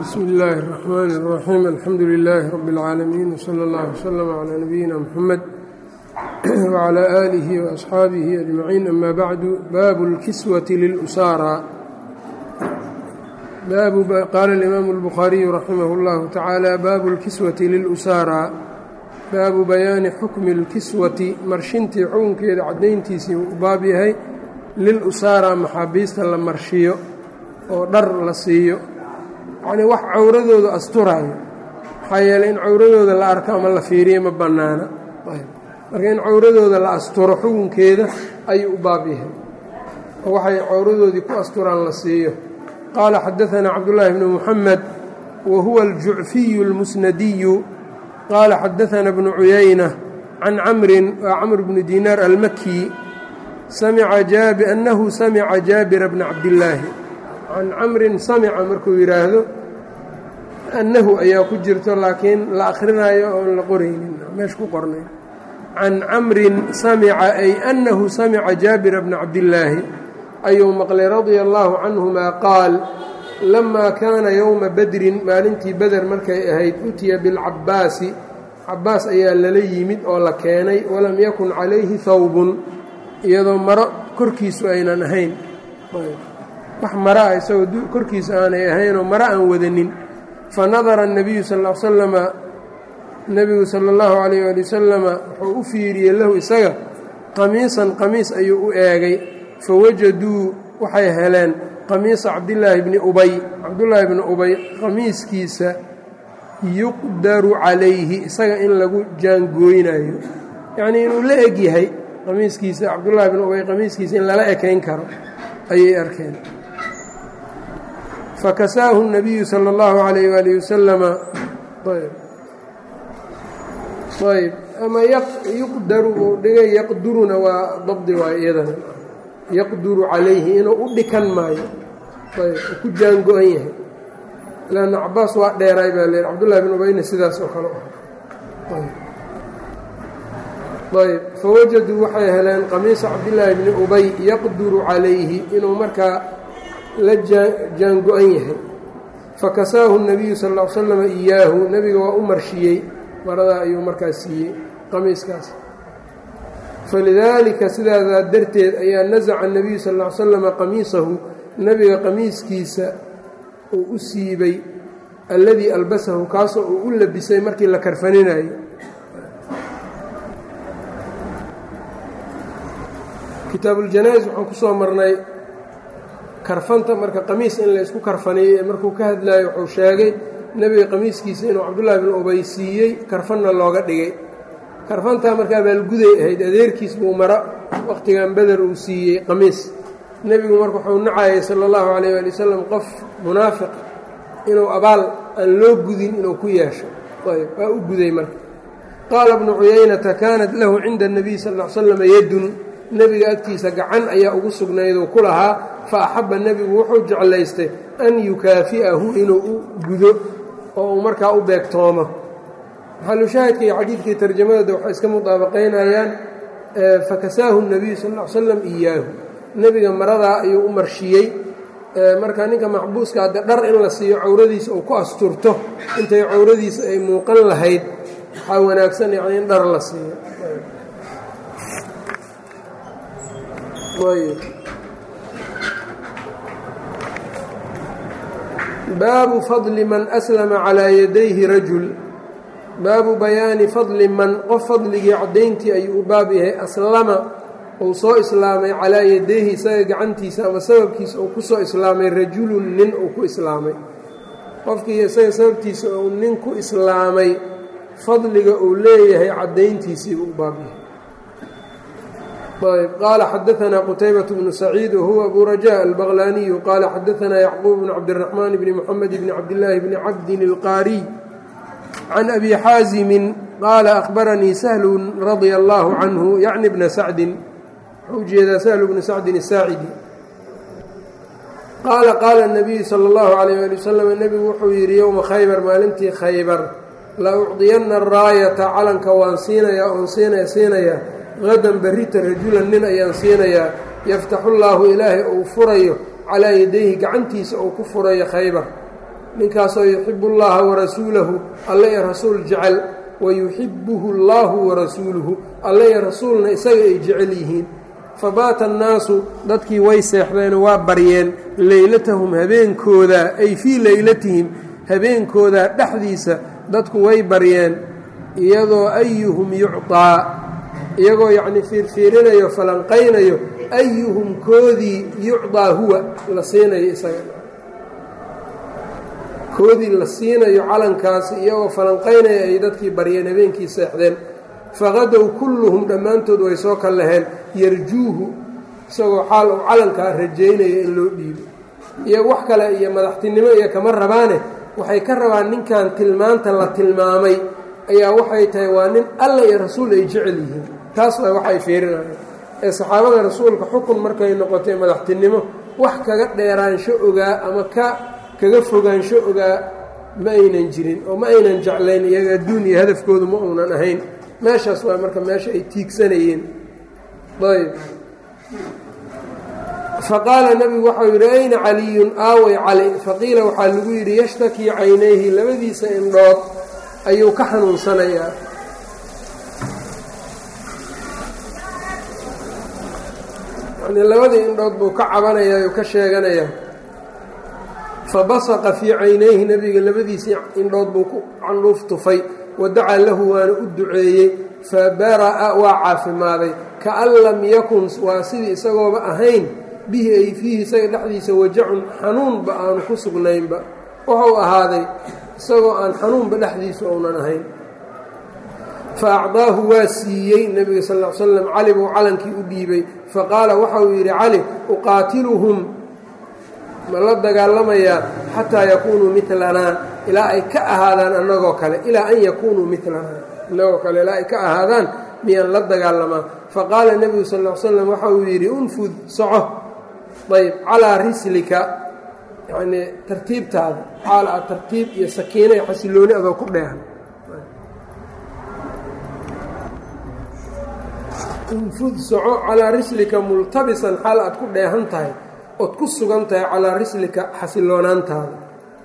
bsmi illaahi الرaxmaan الraxiim alxamdu lilaahi rabi اlcaalamiin wslى اllah wslm clى nabiyina mxamed wclى aalihi waasxaabihi ajmaciin ama bacdu baabu اlkiswati lilusaara qaala اlimaamu اlbukhaariyu raximah اllahu tacaala baabu اlkiswati lilusaara baabu bayaani xukmi اlkiswati marshintii xukunkeeda caddayntiisii u baab yahay lilusaara maxaabiista la marshiyo oo dhar la siiyo yacnii wax cawradooda asturayo maxaa yeeley in cawradooda la arko ama la fiiriyo ma bannaana marka in cawradooda la asturo xukunkeeda ayuu u baab yahay oo waxay cawradoodii ku asturaan la siiyo qaala xadaanaa cabdullaahi bnu muxamed wa huwa aljucfiyu اlmusnadiyu qaala xadaanaa bnu cuyayna can camrin waa camr bni diinaar almaki annahu samica jaabira bna cabdillaahi can camrin samica markuu yidhaahdo annahu ayaa ku jirto laakiin la akhrinayo oon la qoraynin meesha ku qornayn can camrin samica ay annahu samica jaabira bna cabdillaahi ayuu maqlay radia allaahu canhumaa qaal lamaa kaana yowma badrin maalintii beder markay ahayd utiya bilcabbaasi cabbaas ayaa lala yimid oo la keenay walam yakun calayhi hawbun iyadoo maro korkiisu aynan ahayn wax maro ah isagoo korkiisa aanay ahaynoo maro aan wadanin fa nadara الnabiyu sal l slama nebigu sala اllahu calayh ali wasalama wuxuu u fiiriyey lahu isaga qamiisan qamiis ayuu u eegay fawajaduu waxay heleen qamiisa cabdillaahi bni ubay cabdullaahi bni ubay qamiiskiisa yuqdaru calayhi isaga in lagu jaangooynayo yacnii inuu la eg yahay qamiiskiisa cabdullaahi bni ubay qamiiskiisa in lala ekayn karo ayay arkeen fakasaahu الnabiyu salى اllahu عalayh wali wasalama ayb ama yuqdaru uu dhigay yaqduruna waa dabdi waayo iyadana yaqduru calayhi inuu u dhikan maayo ayb u ku jaango-an yahay lanna cabaas waa dheeraay baa leehi cabdullahi bn ubayna sidaas oo kale ayb fawajaduu waxay heleen qamiisa cabdillaahi bni ubay yaqduru calayhi inuu markaa la jaango-an yahay fakasaahu الnabiyu sal ll slam iyaahu nebiga waa u marshiyey maradaa ayuu markaa siiyey qamiiskaas falidaalika sidaadaa darteed ayaa nasaca الnabiyu sal ll slama qamiisahu nebiga qamiiskiisa uu u siibay alladii albasahu kaasoo uu u labisay markii la karfaninayo kitaabuuljanaa-is waxaan ku soo marnay karfanta marka qamiis in laysku karfaniyo ee markuu ka hadlayo wuxuu sheegay nebiga qamiiskiisa inuu cabdullaahi bin ubay siiyey karfanna looga dhigay karfantaa markaa baalguday ahayd adeerkiis buu mara wakhtigan beder uu siiyey qamiis nebigu marka wuxuu nacayay sala allahu calayh waali wasalam qof munaafiq inuu abaal aan loo gudin inuu ku yeesho ayb waa u guday marka qaala bnu cuyaynata kaanat lahu cinda اnabiy sal l slam yadun nebiga agtiisa gacan ayaa ugu sugnayduu ku lahaa fa axabba nebigu wuxuu jeclaystay an yukaafi'ahu inuu u gudo oo uu markaa u beegtoomo maxalushaahidka iyo xadiidkii tarjamadooda waxay iska mudaabaqaynayaan fakasaahu الnabiyu sal ll slam iyaahu nebiga maradaa ayuu u marshiyey marka ninka maxbuuska hadde dhar in la siiyo cawradiisa uu ku asturto intay cawradiisa ay muuqan lahayd waxaa wanaagsan yani in dhar la siiyo baabu fadli man aslama calaa yadayhi rajul baabu bayaani fadli man qof fadligii caddayntii ayuu u baab yahay aslama uu soo islaamay calaa yadayhi isaga gacantiisa ama sababkiisa uu ku soo islaamay rajulun nin uu ku islaamay qofkii isaga sababtiisa uu nin ku islaamay fadliga uu leeyahay caddayntiisii buu u baab yahay ayb qaala xadaanaa qutaybaة bnu saciid wahuwa abu raja albaqlaniyu qaala xadaanaa yacquub bn cabdiraxmaan bni muxamed bni cabdillaahi bni cabdin ilqaariy can abi xaasimin qaala ahbaranii sahlun radia allaahu canhu yacni bna sacdin wuxuu ujeedaa sahlu bnu sacdin asaacidi qaala qaala nabiyu sala اllahu alayh ali wasalam nebigu wuxuu yidhi yowma khaybar maalintii khaybar la ucdiyanna araayata calanka waan siinayaa oon siinaya siinayaa hadan berrita rajulan nin ayaan siinayaa yaftaxu llaahu ilaahay uu furayo calaa yadayhi gacantiisa uu ku furayo khaybar ninkaasoo yuxibu اllaha warasuulahu alle ee rasuul jecel wayuxibuhu اllahu warasuuluhu alle ee rasuulna isaga ay jecel yihiin fabaata annaasu dadkii way seexdeenoo waa baryeen leylatahum habeenkooda ay fii leylatihim habeenkooda dhexdiisa dadku way baryeen iyadoo ayuhum yucطaa iyagoo yacnii fiirfiirinayo falanqaynayo ayuhum koodii yucطaa huwa la siinayo isaga koodii la siinayo calankaasi iyagoo falanqaynaya ay dadkii baryeen habeenkii seexdeen faqadow kulluhum dhammaantood way soo kal laheen yarjuuhu isagoo xaal uu calankaa rajaynaya in loo dhiibo iyo wax kale iyo madaxtinimo iyo kama rabaane waxay ka rabaan ninkan tilmaanta la tilmaamay ayaa waxay tahay waa nin alla iyo rasuul ay jecel yihiin taas waa wax ay fiirinayaan ee saxaabada rasuulka xukun markay noqotay madaxtinimo wax kaga dheeraansho ogaa ama ka kaga fogaansho ogaa ma aynan jirin oo ma aynan jeclayn iyaga adduun iyo hadafkoodu ma uunan ahayn meeshaas waa marka meesha ay tiigsanayeen ayb faqaala nebigu waxau yidhi ayna caliyun aaway cali faqiila waxaa lagu yidhi yashtakii caynayhi labadiisa indhood ayuu ka xanuunsanayaa yani labadii indhood buu ka cabanayaa ayuu ka sheeganayaa fabasaqa fii caynayhi nebiga labadiisii indhood buu ku candhuuf tufay wadacaa lahu waana u duceeyey fabara'a waa caafimaaday kaan lam yakun waa sidii isagooba ahayn bihi ay fiihi isaga dhexdiisa wajacun xanuunba aanu ku sugnaynba wuxuu ahaaday isagoo aan xanuunba dhexdiisu ounan ahayn fa acdaahu waa siiyey nebiga sal l slam cali buu calankii u dhiibay faqaala waxa uu yidhi cali uqaatiluhum ma la dagaalamayaa xataa yakuunuu milanaa ilaa ay ka ahaadaan annagoo kale ilaa an yakuunuu milanaa annagoo kale ilaa ay ka ahaadaan miyaan la dagaalamaa faqaala nebigu sal l slam waxa uu yidhi unfud soco ayb calaa rislika yanii tartiibtaada xaal a tartiib iyo sakiino iyo xasilooni adoo ku dheehan unfud soco calaa rislika multabisan xaal aad ku dheehan tahay ood ku sugan tahay calaa rislika xasiloonaantaada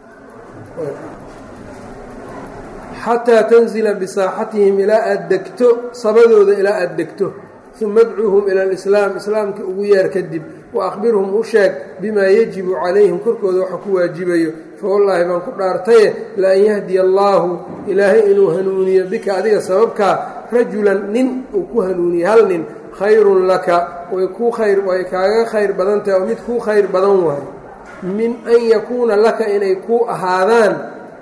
xataa tanzila bisaaxatihim ilaa aad degto sabadooda ilaa aad degto uma adcuuhum ila alislaam islaamka ugu yeer kadib wa akhbirhum u sheeg bimaa yajibu calayhim korkooda waxa ku waajibayo fawallaahi baan ku dhaartaye laan yahdiya allaahu ilaahay inuu hanuuniyo bika adiga sababkaa rajulan nin uu ku hanuuniye hal nin khayrun laka way kuu khayr way kaaga khayr badan tahay oo mid kuu khayr badan waayo min an yakuuna laka inay kuu ahaadaan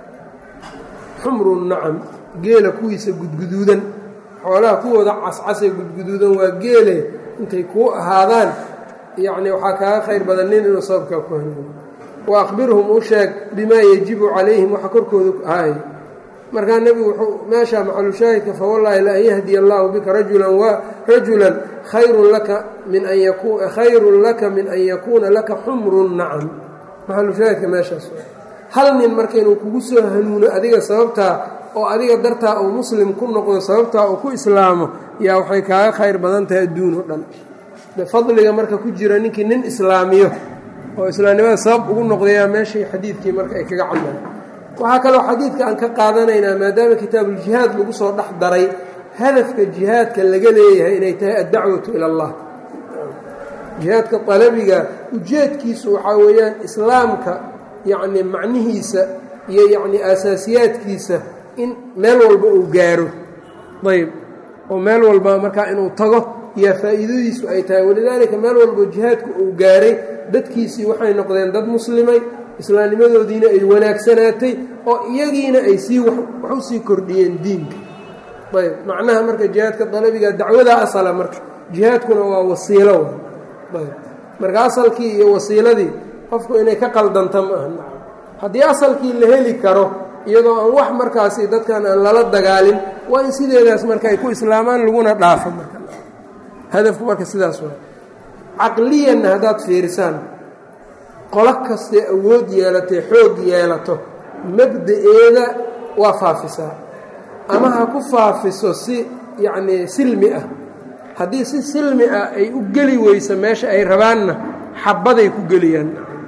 xumru nacam geela kuwiisa gudguduudan xoolaha kuwooda cascasee gudguduudan waa geele intay kuu ahaadaan yacnii waxaa kaaga khayr badan nin inuu sababkaa ku hanuuniyo wa akhbirhum u sheeg bimaa yajibu calayhim waxa korkooda ahay markaa nebigu wuxuu meeshaa maxalushaahidka fawallaahi laan yahdiya allaahu bika rajulan wa rajulan khayrun laka min an yaku khayrun laka min an yakuuna laka xumru nacam maxalushaahidka meeshaas hal nin marka inuu kugu soo hanuuno adiga sababtaa oo adiga dartaa uu muslim ku noqdo sababtaa uu ku islaamo yaa waxay kaaga khayr badan tahay adduun oo dhan de fadliga marka ku jira ninkii nin islaamiyo oo islaamnimada sabab ugu noqdayaa meeshii xadiidkii marka ay kaga cadlaan waxaa kaloo xadiidka aan ka qaadanaynaa maadaama kitaabuljihaad lagu soo dhex daray hadafka jihaadka laga leeyahay inay tahay addacwatu ila allah jihaadka qalabiga ujeedkiisu waxaa weeyaan islaamka yacni macnihiisa iyo yacni aasaasiyaadkiisa in meel walba uu gaaro ayb oo meel walba markaa inuu tago yaa faa'iidadiisu ay tahay walidaalika meel walbo jihaadku uu gaaray dadkiisii waxay noqdeen dad muslimay islaamnimadoodiina ay wanaagsanaatay oo iyagiina ay sii wax u sii kordhiyeen diinka ayb macnaha marka jihaadka dalabiga dacwada asala marka jihaadkuna waa wasiilo ayb marka asalkii iyo wasiiladii qofku inay ka qaldanta ma aha haddii asalkii la heli karo iyadoo aan wax markaasi dadkan aan lala dagaalin waa in sideedaas marka ay ku islaamaan laguna dhaafo marka hadafku marka sidaas waa caqliyanna haddaad fiirisaan qolo kastee awood yeelatay xoog yeelato mabda-eeda waa faafisaa ama ha ku faafiso si yacnii silmi ah haddii si silmi ah ay u geli weyso meesha ay rabaanna xabbaday ku geliyaan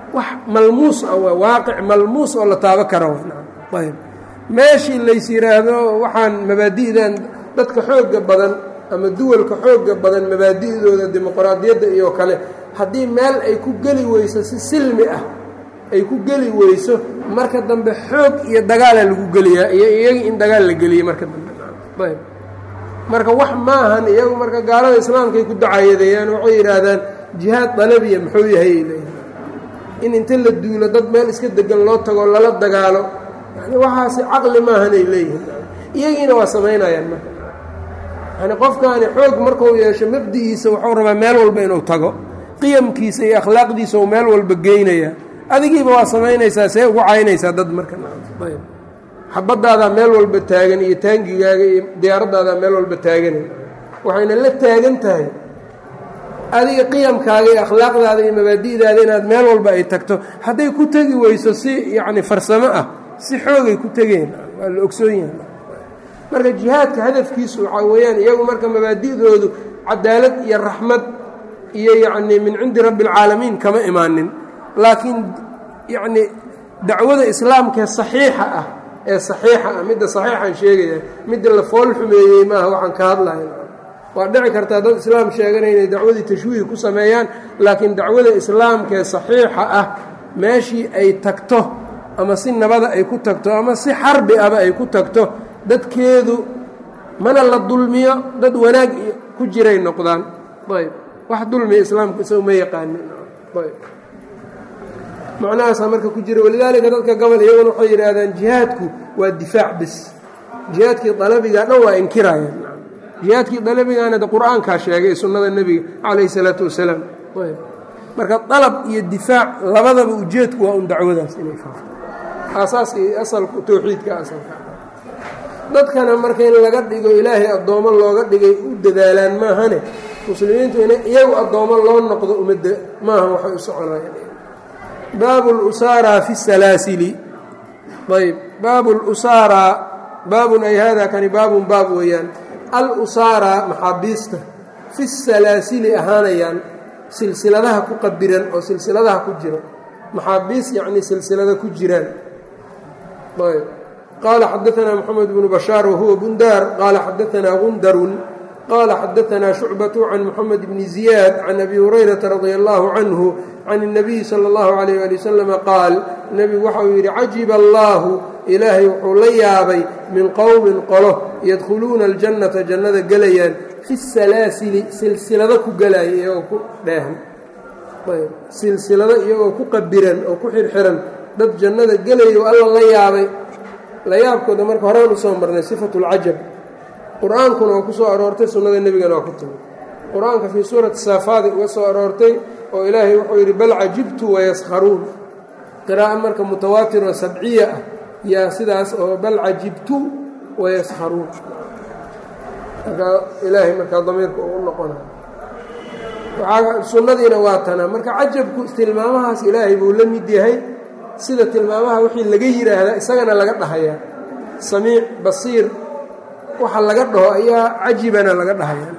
wax malmuus ah waa waaqic malmuus oo la taabo kara ayb meeshii lays yidhaahdo waxaan mabaadi'dan dadka xoogga badan ama duwalka xoogga badan mabaadi'dooda dimuqraadiyadda iyo kale haddii meel ay ku geli weyso si silmi ah ay ku geli weyso marka dambe xoog iyo dagaala lagu geliyaa iyo iyagii in dagaal la geliyey marka dambe ayb marka wax maahan iyagu marka gaalada islaamkaay ku dacayadeeyaan waxay yidhaahdaan jihaad dalabiya muxuu yahay ay leeyihin in inta la duulo dad meel iska degan loo tago lala dagaalo yani waxaasi caqli maahan ay leeyihin iyagiina waa samaynayaan marka yani qofkaani xoog markuu yeesho mabdi'iisa wuxuu rabaa meel walba inuu tago qiyamkiisa iyo akhlaaqdiisa uu meel walba geynaya adigiiba waa samaynaysaa see ugu caynaysaa dad marka ayb xabadaadaa meel walba taagan iyo taangigaaga iyo diyaaradaadaa meel walba taaganay waxayna la taagan tahay adiga qiyamkaaga iyo akhlaaqdaada iyo mabaadi'daada inaad meel walba ay tagto hadday ku tegi weyso si yacni farsamo ah si xoogay ku tegeen waa la ogsoon yahay marka jihaadka hadafkiisu waxaa weeyaan iyagu marka mabaadi'doodu cadaalad iyo raxmad iyo yacnii min cindi rabbi alcaalamiin kama imaanin laakiin yacni dacwada islaamkaee saxiixa ah ee saxiixa ah midda saxiixaan sheegaya midda la fool xumeeyey maaha waxaan ka hadlaya waa dhici kartaa dad islaam sheeganaya inay dacwadii tashwiih ku sameeyaan laakiin dacwada islaamkaee saxiixa ah meeshii ay tagto ama si nabada ay ku tagto ama si xarbi aba ay ku tagto dadkeedu mana la dulmiyo dad wanaag ku jiray noqdaan ayb wax dulmiya islaamku isagu ma yaqaanin ayb macnahaasaa marka ku jira walidaalika dadka gobol iyaguna waxay yidhaahdaan jihaadku waa difaac bis jihaadkii dalabigaa dhan waa inkirayaan jihaadkii dalabigaana de qur-aankaa sheegay sunnada nebiga calayhi salaatu wasalaam marka dalab iyo difaac labadaba ujeedku waa un dacwadaas inay faafto aasaaska iyo asalku towxiidka asalka dadkana marka in laga dhigo ilaahay addoommo looga dhigay u dadaalaan maahane muslimiintu in iyagu addoommo loo noqdo umada maaha waxay u soconayaan baabu lusaara fi salaasili ayb baabu lusaara baabun ay hada kani baabun baab weeyaan al-usaara maxaabiista fi salaasili ahaanayaan silsiladaha ku qabiran oo silsiladaha ku jiro maxaabiis yacnii silsilada ku jiraan ayb qaala xadaanaa moxamed bnu bashaar wahuwa bundaar qaala xadaanaa gundarun qaala xadaanaa shucbatu can moxamed bni ziyaad can abi hurayrata radia allahu canhu can الnabiyi salى اllahu alayh ali wasalama qaal nebigu waxauu yidhi cajiba allaahu ilaahay wuxuu la yaabay min qowmin qolo yadkhuluuna aljannata jannada gelayaan fi salaasili silsilado ku gelaya iyagoo ku dheehan silsilado iyagoo ku qabiran oo ku xirxiran dad jannada gelaya alla la yaabay la yaabkooda marka horaan usoo marnay sifatu اlcajab qur-aankuna waa ku soo aroortay sunnada nebigana waa ku timi qur-aanka fii suurati saafaadi uga soo aroortay oo ilaahay wuxuu yidhi bal cajibtu wayaskharuun qiraa'o marka mutawaatir oo sabciya ah yaa sidaas oo bal cajibtu wayaskharuun markaa ilaahay markaa damiirka uu noqonay waxaa sunnadiina waa tanaa marka cajabku tilmaamahaas ilaahay buu la mid yahay sida tilmaamaha wixii laga yidhaahdaa isagana laga dhahayaa samiic basiir waxa laga dhaho ayaa cajibana laga dhahaya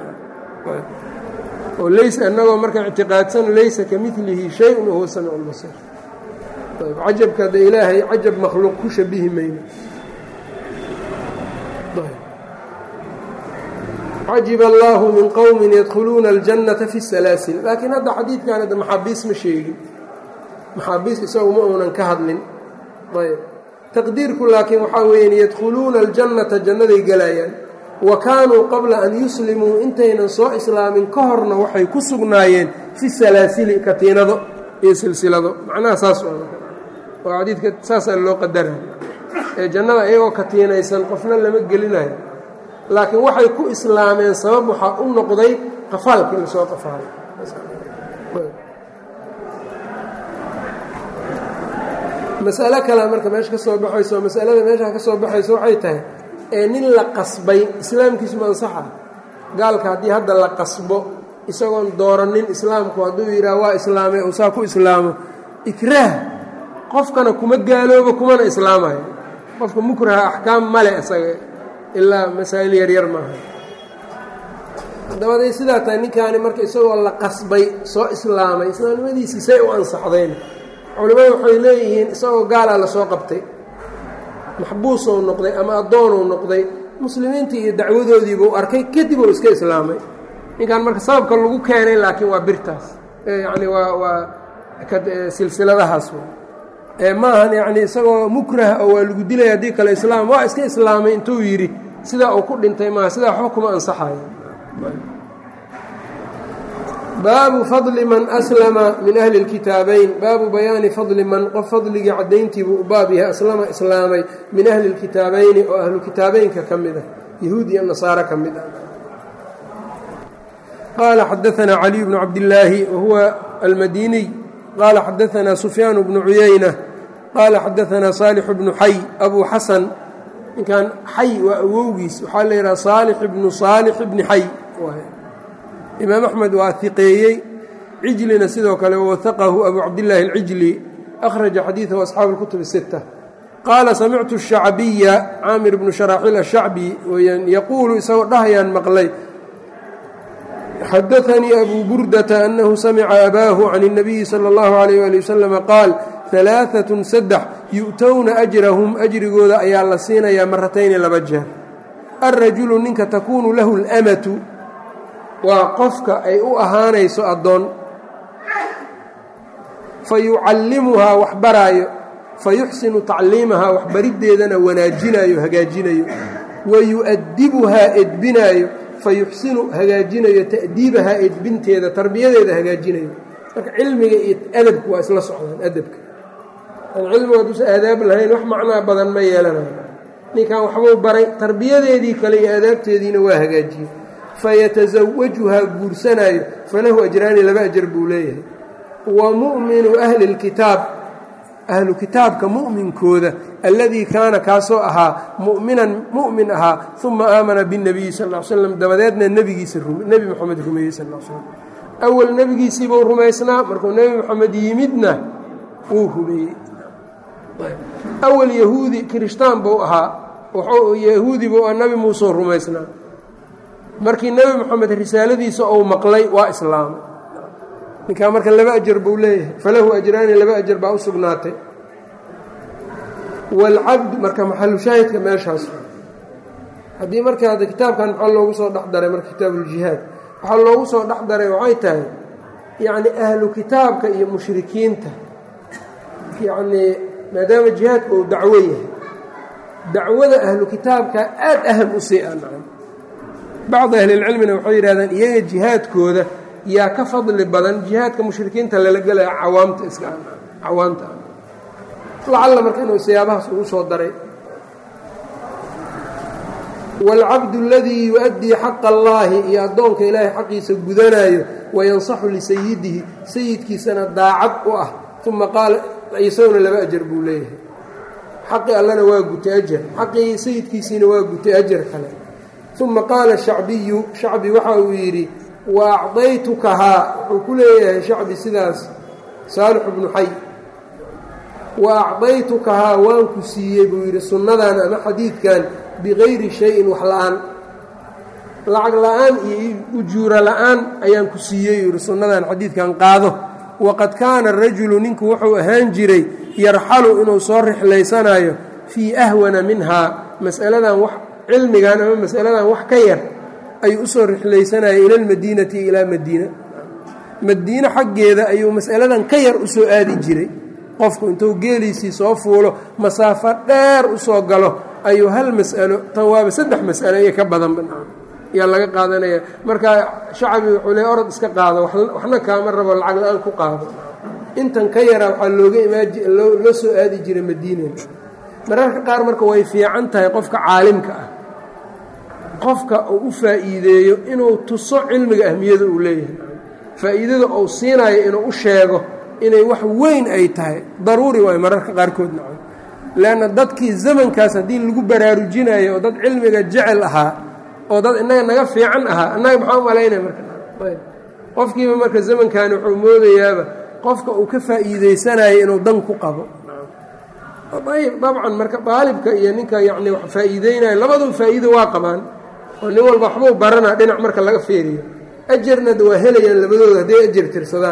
oo laysa innagoo marka ictiqaadsan laysa ka milihi shay-un wahuwa samiic lbasiir ayb cajabka hadda ilaahay cajab makhluuq ku shabihi mayno cajiba allaahu min qowmin yadkhuluuna aljannata fi salaasil laakiin hadda xadiidkan hadda maxaabiis ma sheegin maxaabiis isagu ma uunan ka hadlin ayb taqdiirku laakiin waxaa weeyaan yadkhuluuna aljannata jannaday gelayaan wa kaanuu qabla an yuslimuu intaynan soo islaamin ka horna waxay ku sugnaayeen fi salaasili katiinado iyo silsilado macnaha saas oo xadiidka saasaa loo qadara ee jannada iyagoo katiinaysan qofna lama gelinayo laakiin waxay ku islaameen sabab waxaa u noqday qafaalkii lasoo qafaalay masalo kale marka meesha ka soo baxayso masalada meeshaa ka soo baxayso waxay tahay ee nin la qasbay islaamkiisu ma ansaxa gaalka haddii hadda la qasbo isagoon dooranin islaamku hadduu yidhaah waa islaamay uu saa ku islaamo ikraah qofkana kuma gaaloobo kumana islaamayo qofka mukraha axkaam male isaga ilaa masaa'il yaryar maaha dabaday sidaa tahay ninkaani marka isagoo la qasbay soo islaamay islaamnimadiisii say u ansaxdeen culimmadu waxay leeyihiin isagoo gaalaa lasoo qabtay maxbuusou noqday ama addoonuu noqday muslimiintii iyo dacwadoodiibuu arkay kadib uu iska islaamay ninkan marka sababka lagu keenay laakiin waa birtaas yacni waa waa silsiladahaas ma ahan yacni isagoo mukrah oo waa lagu dilaya haddii kale islaam waa iska islaamay intuu yidhi sidaa uu ku dhintay maaha sidaa waxba kuma ansaxayo baabu fadli man aslama min ahli اlkitaabayn baabu bayaani fadli man qof fadligii caddayntiibuu u baab yahay aslama islaamay min ahli اlkitaabayni oo ahlu kitaabeynka ka mid ah yahuud iyo nasaare ka mid ah qaala xadaanaa caliy bnu cabdillaahi wahuwa almadiniy qaala xadaanaa sufyaan bnu cuyayna qaala xadaanaa saalix bnu xay abu xasan ninkan xay waa awowgiis waxaa la yidhaha saalix ibnu saalix ibni xay imaam axmed waa hiqeeyey cijlina sidoo kale wawahaqahu abu cabdillaahi alcijli akhraja xadiidahu asxaabu اlkutub الsita qaala samictu الshacbiya caamir bnu sharaaxiil ashacbi weyaan yaquulu isagoo dhahayaan maqlay xadaanii abu burdata annahu samica abaahu can الnabiyi salى اllahu عalayh ali wasalama qaal ثalaaثaة saddex yu'towna ajrahum ajrigooda ayaa la siinayaa maratayni laba jeer alrajulu ninka takuunu lahu اlamatu waa qofka ay u ahaanayso addoon fa yucallimuhaa wax baraayo fa yuxsinu tacliimahaa waxbariddeedana wanaajinayo hagaajinayo wa yu'addibuhaa edbinaayo fa yuxsinu hagaajinayo ta'diibahaa edbinteeda tarbiyadeeda hagaajinayo marka cilmiga iyo adabku waa isla socdaan adabka aan cilmiga haduusa aadaab lahayn wax macnaa badan ma yeelanayo ninkan waxbuu baray tarbiyadeedii kale iyo aadaabteediina waa hagaajiyey fayatasawajuhaa guursanaayo falahu ajraani laba ajar buu leeyahay wa mu'minu ahli اlkitaab ahlu kitaabka mu'minkooda alladii kaana kaasoo ahaa mu'minan mu'min ahaa uma aamana biاnnabiyi sal l slam dabadeedna nebigiisa nebi moxamed rumeeyey sal l slam awal nebigiisiibuu rumaysnaa markuu nebi moxamed yimidna wuu rumeeyey awal yahuudi kirishtaan buu ahaa yahuudi buu nabi muuseu rumaysnaa markii nebi moxamed risaaladiisa ou maqlay waa islaamay ninkaa marka laba ajar buu leeyahay falahu ajraani laba ajar baa u sugnaatay waalcabd marka maxalu shaahidka meeshaas haddii marka hadda kitaabkan maxaa loogu soo dhex daray marka kitaabuuljihaad waxaa loogu soo dhex daray waxay tahay yacni ahlu kitaabka iyo mushrikiinta yacnii maadaama jihaadka uu dacwo yahay dacwada ahlu kitaabka aad aham u sii ancan bacdi ahlilcilmina waxay yidhahdaan iyaga jihaadkooda yaa ka fadli badan jihaadka mushrikiinta lala gelaya cawaamta iska cawaamta lacalla marka inuu siyaabahaas ugu soo daray waalcabdu aladii yu-addii xaqa allaahi iyo addoonka ilaahay xaqiisa gudanaayo wayansaxu lisayidihi sayidkiisana daacad u ah uma qaala isaguna laba ajar buu leeyahay xaqii allana waa gutay ajar xaqii sayidkiisiina waa gutay ajar kale uma qaala shacbiyu shacbi waxa uu yidhi wa acdaytukahaa wuxuu ku leeyahay shacbi sidaas saalixu bnu xay wa acdaytukahaa waan ku siiyey buu yidhi sunnadan ama xadiidkan bikayri shayin wax la-aan lacag la-aan iyo ujuuro la-aan ayaan ku siiyey yidhi sunnadan xadiidkan qaado waqad kaana rajulu ninku wuxuu ahaan jiray yarxalu inuu soo rixlaysanayo fii ahwana minhaa mas'aladan wax cilmigan ama masaladan wax ka yar ayuu usoo rixlaysanayay ila almadiinati ilaa madiina madiine xaggeeda ayuu mas'aladan ka yar usoo aadi jiray qofku intuu geeliisii soo fuulo masaafo dheer usoo galo ayuu hal mas'alo tan waaba saddex mas'alo iyo ka badanba ayaa laga qaadanaya marka shacabi wuxuu le orod iska qaado waxna kaama rabo lacag la-aan ku qaado intan ka yaraa waxaa looga imaanloo soo aadi jiray madiina mararka qaar marka way fiican tahay qofka caalimka ah qofka uu u faa'iideeyo inuu tuso cilmiga ahmiyada uu leeyahay faa'iidada uu siinayo inuu u sheego inay wax weyn ay tahay daruuri waay mararka qaarkood naco leanna dadkii zamankaas haddii lagu baraarujinayo oo dad cilmiga jecel ahaa oo dad innaga naga fiican ahaa annaga maxaa u malaynaya marka qofkiiba marka zamankaani wuxuu moodayaaba qofka uu ka faa'iideysanayo inuu dan ku qabo ayb dabcan marka daalibka iyo ninka yacni wax faa'iideynayo labaduu faa'iido waa qabaan oo nin walba waxbuu baranaa dhinac marka laga feeriyo ajarna waa helayaan labadooda hadday ajar tirsadaan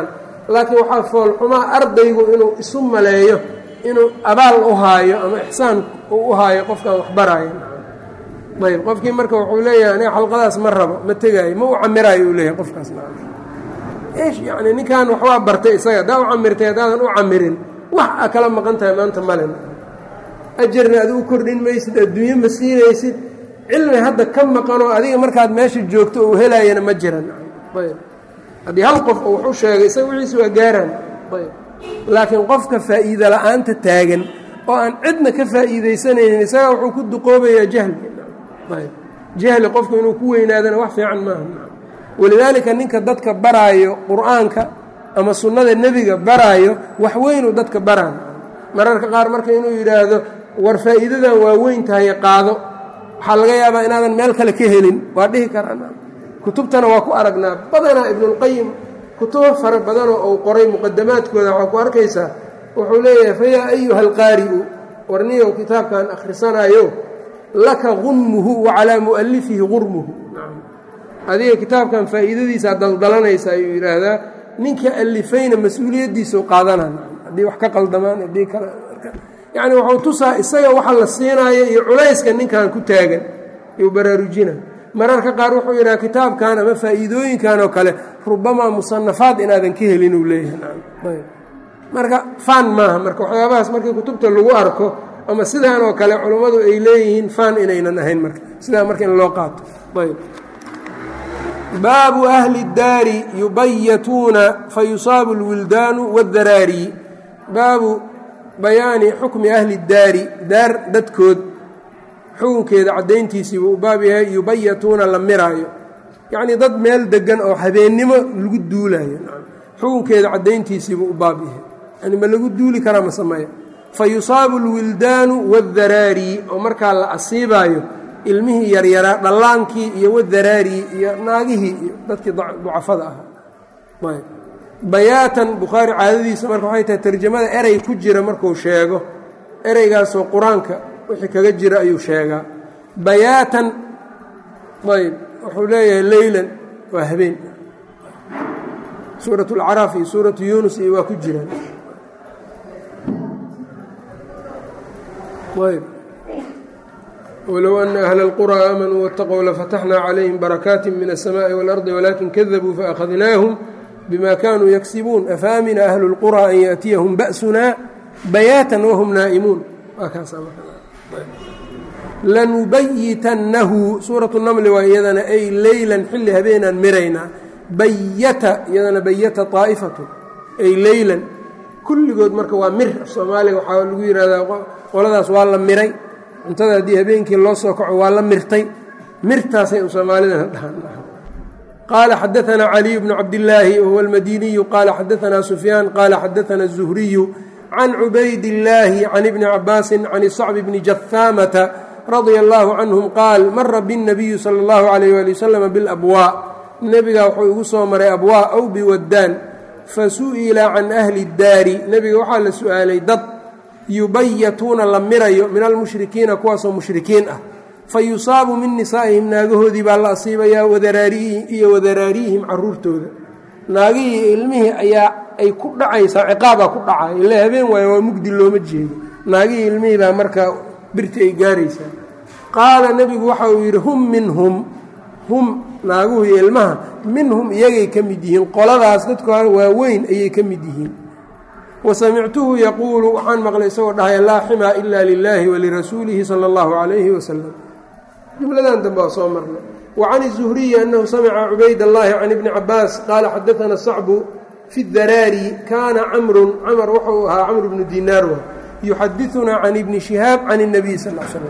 laakiin waxaa foolxumaa ardaygu inuu isu maleeyo inuu abaal u haayo ama ixsaan uu u haayo qofkaan wax baraayo ayb qofkii marka wuxuu leeyahay aniga xalqadaas ma rabo ma tegaayo ma u camiraayo uu leeyahay qofkaas eesh yacni ninkan waxbaa bartay isaga haddaa u camirtay haddaadan u camirin wax a kala maqan tahay maanta malen ajarna adi u kordhin maysid adduunye ma siinaysid cilmi hadda ka maqanoo adiga markaad meesha joogto uu helaayana ma jiran ayb haddii hal qof oo wax u sheegay isaga wixiisa waa gaaraan ayb laakiin qofka faa'iida la'aanta taagan oo aan cidna ka faa'iidaysanaynin isagaa wuxuu ku duqoobayaa jahli ayb jahli qofku inuu ku weynaadana wax fiican maaha walidaalika ninka dadka baraayo qur'aanka ama sunnada nebiga baraayo wax weynuu dadka baraayo mararka qaar marka inuu yidhaahdo war faa'iidadan waa weyn tahay qaado waxaa laga yaabaa inaadan meel kale ka helin waa dhihi karaa kutubtana waa ku aragnaa badanaa ibnulqayim kutubo fara badanoo uu qoray muqadamaadkooda waxaa ku arkaysaa wuxuu leeyahay fa yaa ayuha alqaari'u warniyow kitaabkan akhrisanayo laka gunmuhu wa calaa mu'alifihi gurmuhu adiga kitaabkan faa'iidadiisaa daldalanaysa ayuu yidhaahdaa ninka alifayna mas-uuliyaddiisau qaadana haddii wax ka qaldamaan haddii kale yacni wuxuu tusaa isaga waxa la siinaayo iyo culayska ninkan ku taagan iyuu baraarujina mararka qaar wuxuu yidhaha kitaabkan ama faa'iidooyinkan oo kale rubamaa musanafaad inaadan ka helin uu leeyahay marka faan maaha marka waxyaabahaas markii kutubta lagu arko ama sidaan oo kale culummadu ay leeyihiin faan inaynan ahayn marka sidaa marka in loo qaato ayb baabu ahli اdaari yubayatuuna fayusaabu اlwildaanu wاdaraari baabu bayaani xukmi ahli اdaari daar dadkood xukunkeeda caddayntiisii buu u baab yahay yubayatuuna la miraayo yacnii dad meel degan oo habeennimo lagu duulaayo xukunkeeda caddayntiisii buu u baab yahay yani ma lagu duuli karaa ma sameeya fa yusaabu alwildaanu waddaraari oo markaa la asiibaayo ilmihii yaryaraa dhallaankii iyo wadaraari iyo naagihii iyo dadkii ducafada ahaa bayaatan bukhaari caadadiisa marka waxay tahay tarjamada erey ku jira markuu sheego ereygaasoo qur-aanka wixii kaga jira ayuu sheegaa bayaatan ayb wuxuu leeyahay leylan waa habeen suurat اlcaraaf iyo suuratu yuunus iyo waa ku jiraan ayb wlow ana ahla اlqurى aamanuu wاtaquu lafataxna calayhim barakaati min الsamaaءi wاlardi walakin kadabuu faأkhadnaahum bima kanuu yaksibuun afaamina ahlu اlqurى an yaأtiyahum ba'suna bayaatan wahum naa'imuun waa kaas lanubayitannahu suuratu namli waa iyadana ay leylan xilli habeenaan miraynaa bayata iyadana bayata طaa'ifatu ay leylan kulligood marka waa mir af soomaaliga waxaa lagu yidhahdaa qoladaas waa la miray cuntada haddii habeenkii loo soo kaco waa la mirtay mirtaasay u soomaalidana dhahaan qaala xadaanaa caliy bnu cabdillaahi wahuwa almadiniyu qaala xadaanaa sufyaan qaala xadaana الzuhriyu can cubayd illaahi can ibni cabaasin can sacbi bni jahaamata radia allaahu canhum qaal mara biاnnabiyu sala اllahu alayh wali wasalam bilabwaa nebigaa wuxuu igu soo maray abwaa aw biwaddaan fasu'ila can ahli اdaari nebiga waxaa la su'aalay dad yubayatuuna la mirayo min almushrikiina kuwaasoo mushrikiin ah fa yusaabu min nisaa'ihim naagahoodii baa la asiibayaa wadaraariihim iyo wadaraariihim caruurtooda naagihii ilmihii ayaa ay ku dhacaysaa ciqaabaa ku dhacay ila habeen waayo waa mugdi looma jeedo naagihii ilmihii baa markaa birti ay gaaraysaa qaala nebigu waxa uu yidhi hum minhum hum naaguhu iyo ilmaha minhum iyagay ka mid yihiin qoladaas dadka waaweyn ayay ka mid yihiin wasamictuhu yaquulu waxaan maqlay isagoo dhahaya laa ximaa ila lilaahi walirasuulihi sala allahu calayhi wasalam jumladan dambe waa soo marnay wa can izuhriyi annahu samica cubayd allahi can ibni cabaas qaala xadaana sacbu fi daraari kaana camrun camar wuxuu ahaa camr bnu dinaar wa yuxadiunaa can ibni shihaab can اnabiy sal l slam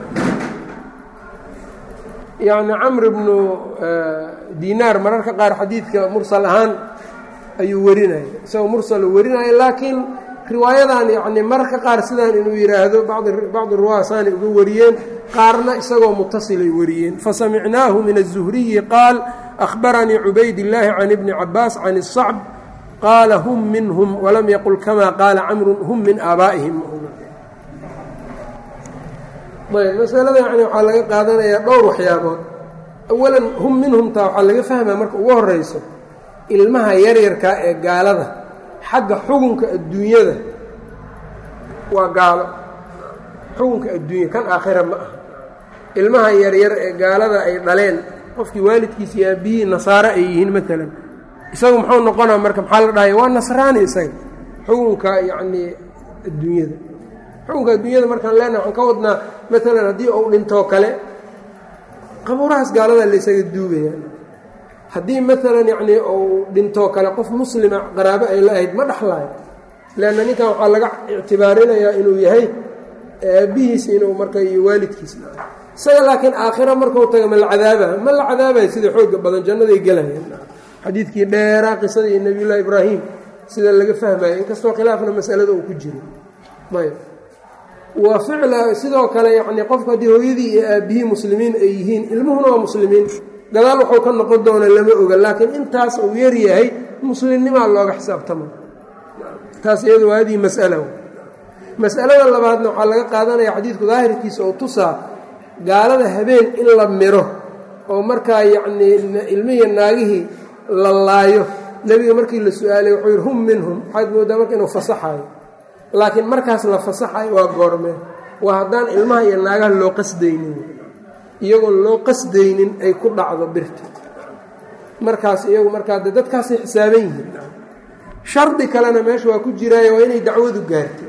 yacni camr bnu dinaar mararka qaar xadiidka mursal ahaan ayuu werinaya isagoo mursalu werinaya laakiin riwaayadan yani mararka qaar sidaan inuu yidhaahdo bacdi ruwaa saanay uga wariyeen qaarna isagoo mutasilay wariyeen fasamicnaahu min الzuhriyi qaal ahbaranii cubayd illaahi can ibni cabaas can الsacb qaala hum minhum walam yaqul kama qaala camru hum min aabaa'ihim ayb masalada yani waxaa laga qaadanayaa dhowr waxyaabood awalan hum minhumtaa waxaa laga fahmaa marka ugu horeyso ilmaha yaryarkaa ee gaalada xagga xukunka adduunyada waa gaalo xukunka adduunya kan aakhira ma aha ilmaha yaryar ee gaalada ay dhaleen qofkii waalidkiisa iyo aabihii nasaare ay yihiin maalan isagu muxuu noqonaa marka maxaa la dhahaya waa nasraani isaga xukunka yacnii adduunyada xukunka adduunyada markaan leenahay waxaan ka wadnaa maalan haddii uu dhintoo kale qabuurahaas gaaladaa la ysaga duugayaan haddii maalan yacnii uu dhintoo kale qof muslima qaraabo ay la ahayd ma dhexlaayo leanna ninkan waxaa laga ictibaarinayaa inuu yahay aabbihiis inuu marka iyo waalidkiis isaga laakiin aakhira markuu taga ma la cadaabaa ma la cadaabayo sida xooga badan jannaday gelayaan xadiidkii dheeraa qisadii nebiyullaahi ibraahim sida laga fahmayo inkastoo khilaafna masalada uu ku jiro ayb waa ficla sidoo kale yacnii qofku haddii hooyadii iyo aabbihii muslimiin ay yihiin ilmuhuna waa muslimiin gadaal wuxuu ka noqon doona lama oga laakiin intaas uu yar yahay muslimnimaa looga xisaabtama taas iyadu waa hadii mas'ala mas'alada labaadna waxaa laga qaadanaya xadiidku daahirkiisa oo tusaa gaalada habeen in la miro oo markaa yacnii ilmihii naagihii la laayo nebiga markii la su-aalay wuxuu yidhi hum minhum waxaad moodaa marka inuu fasaxayo laakiin markaas la fasaxayo waa goormee waa haddaan ilmaha iyo naagaha loo qasdaynin iyagoon loo qasdaynin ay ku dhacdo birta markaas iyagu markaa de dadkaasay xisaaban yihiin shardi kalena meesha waa ku jiraayo waa inay dacwadu gaartay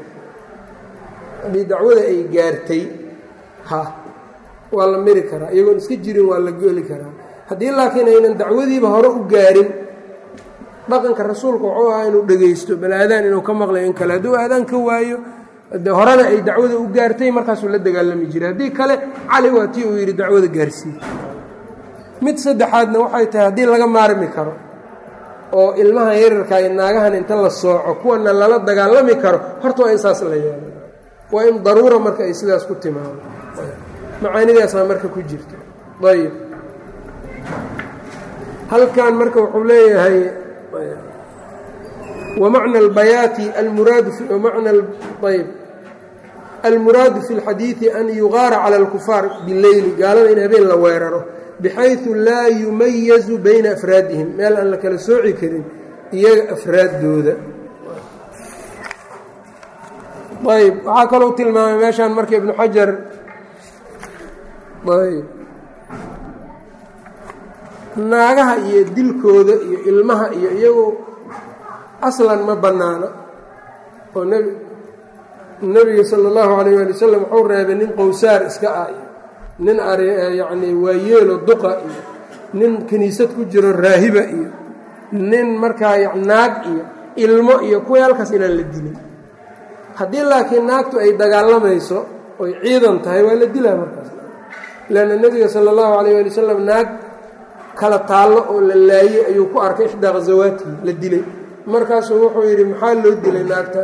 haddii dacwada ay gaartay ha waa la miri karaa iyagoon iska jirin waa la geli karaa haddii laakiin aynan dacwadiiba hore u gaarin dhaqanka rasuulka wuxuu ahaa inuu dhegaysto bal aadaan inuu ka maqlayo in kale hadduu aadaan ka waayo de horena ay dacwada u gaartay markaasuu la dagaalami jiray haddii kale cali waa tii uu yidhi dacwada gaarsiiye mid saddexaadna waxay tahay haddii laga maarmi karo oo ilmahan yararka iyo naagahan inta la sooco kuwana lala dagaalami karo horta waa in saas la yeelo waa in daruura marka ay sidaas ku timaado macaanidaasaa marka ku jirta ayb halkan marka wuxuu leeyahay wamacna albayaati almuraadu mana ayb almuraadu fi اlxadiidi an yugaara cala اlkufaar bileyli gaalada in habeen la weeraro bxayثu laa yumayazu bayna afraadihim meel aan la kala sooci karin iyaga afraaddooda ayb waxaa kalou tilmaamay meeshaan marka ibnu xajar ayb naagaha iyo dilkooda iyo ilmaha iyo iyagu aslan ma bannaano oo nb nebiga sala اllahu alayh ali wasalam wuxuu reebay nin qowsaar iska ah iyo nin yacni waayeelo duqa iyo nin kiniisad ku jiro raahiba iyo nin markaa naag iyo ilmo iyo kuwii halkaas inaan la dilin haddii laakiin naagtu ay dagaalamayso oy ciidan tahay waa la dilaa markaas leanna nebiga sala allahu calayh ali wasalam naag kala taallo oo la laayey ayuu ku arkay ixdaa khasawaatihi la dilay markaasuu wuxuu yidhi maxaa loo dilay naagta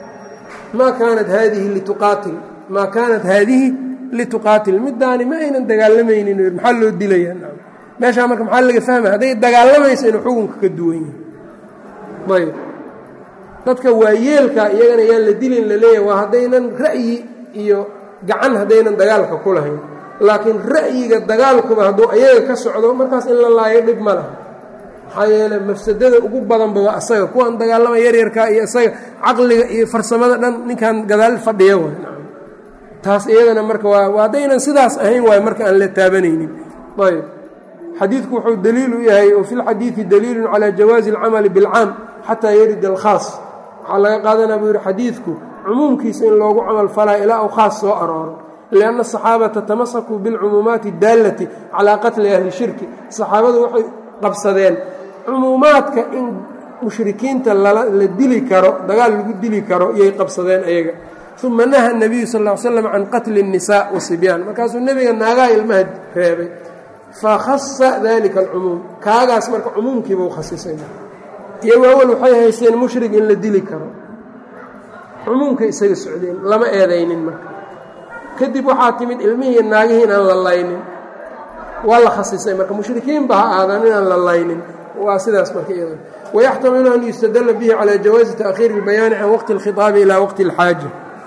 maa kaanat haadihi lituqaatil maa kaanat haadihi lituqaatil middaani ma aynan dagaalamaynin maxaa loo dilayaa meeshaa marka maxaa laga fahmaya hadday dagaalamaysa inuu xukunka ka duwan yahay ayb dadka waayeelka iyagana yaan la dilin la leeyahay waa haddaynan ra'yi iyo gacan haddaynan dagaalka ku lahayn laakiin ra'yiga dagaalkuba hadduu ayaga ka socdo markaas in la laayo dhib ma laha maxaa yeele mafsadada ugu badanba waa asaga kuwan dagaalama yaryarka iyo isaga caqliga iyo farsamada dhan ninkan gadaal fadhiya way taas iyadana marka waa haddaynan sidaas ahayn waayo marka aan la taabanaynin ayb xadiidku wuxuu daliil u yahay oo fi lxadiidi daliilun calaa jawaazi alcamali bilcaam xataa yarida alkhaas waxaa laga qaadanaa buu yidhi xadiidku cumuumkiisa in loogu camal falaa ilaa uu khaas soo arooro lianna asaxaabata tamasakuu bilcumuumaati daallati calaa qatli ahli shirki saxaabadu waxay qabsadeen cumuumaadka in mushrikiinta la dili karo dagaal lagu dili karo iyay qabsadeen ayaga uma naha nabiyu sal l slam can qatli الnisaa wasibyaan markaasuu nebiga naagaha ilmaha reebay fakhasa dalika alcumuum kaagaas marka cumuumkiiba u khasisay iyagu awal waxay haysteen mushrig in la dili karo cumuumkay isaga socdeen lama eedaynin marka kadib waxaa timid ilmihii naagihii inaan la laynin waa la khasisay marka mushrikiinba ha aadaan inaan la laynin waa sidaas marka iyada wayaxtamilu an yustadala bihi calى jawaazi taأkhiiri اlbayaani can waqti اlkhiطaabi ilى waqti اlxaaja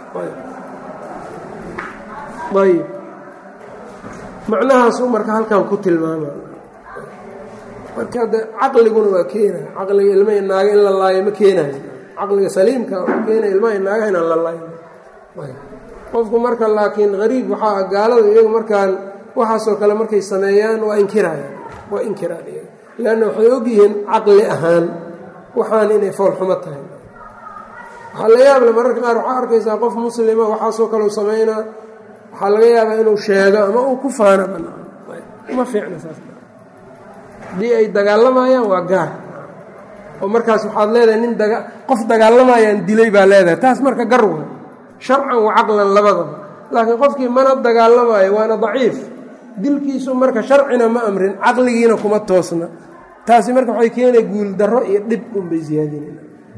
ayb macnahaasuu marka halkan ku tilmaama marka de caqliguna waa keenaya caqliga ilma naaga in la laayo ma keenayo caqliga saliimka wuxuu keenaya ilmaha naagaha inaan la layn qofku marka laakiin hariib waxaa gaalada iyagu markaan waxaasoo kale markay sameeyaan waa inkirayaan waa inkiraan iyaga leanna waxay ogyihiin caqli ahaan waxaan inay foolxumo tahay waxaa la yaable mararka qaar waxaa arkaysaa qof muslima waxaasoo kale u samaynaa waxaa laga yaabaa inuu sheego ama uu ku faano banaan ma fiicna saas haddii ay dagaalamayaan waa gaar oo markaas waxaad leedahay nin daga qof dagaalamayaan dilay baa leedahay taas marka gar wa sharcan wa caqlan labadaba laakiin qofkii mana dagaalamayo waana daciif dilkiisu marka sharcina ma amrin caqligiina kuma toosna taasi marka waxay keenay guul darro iyo dhib unbay siyaadinayna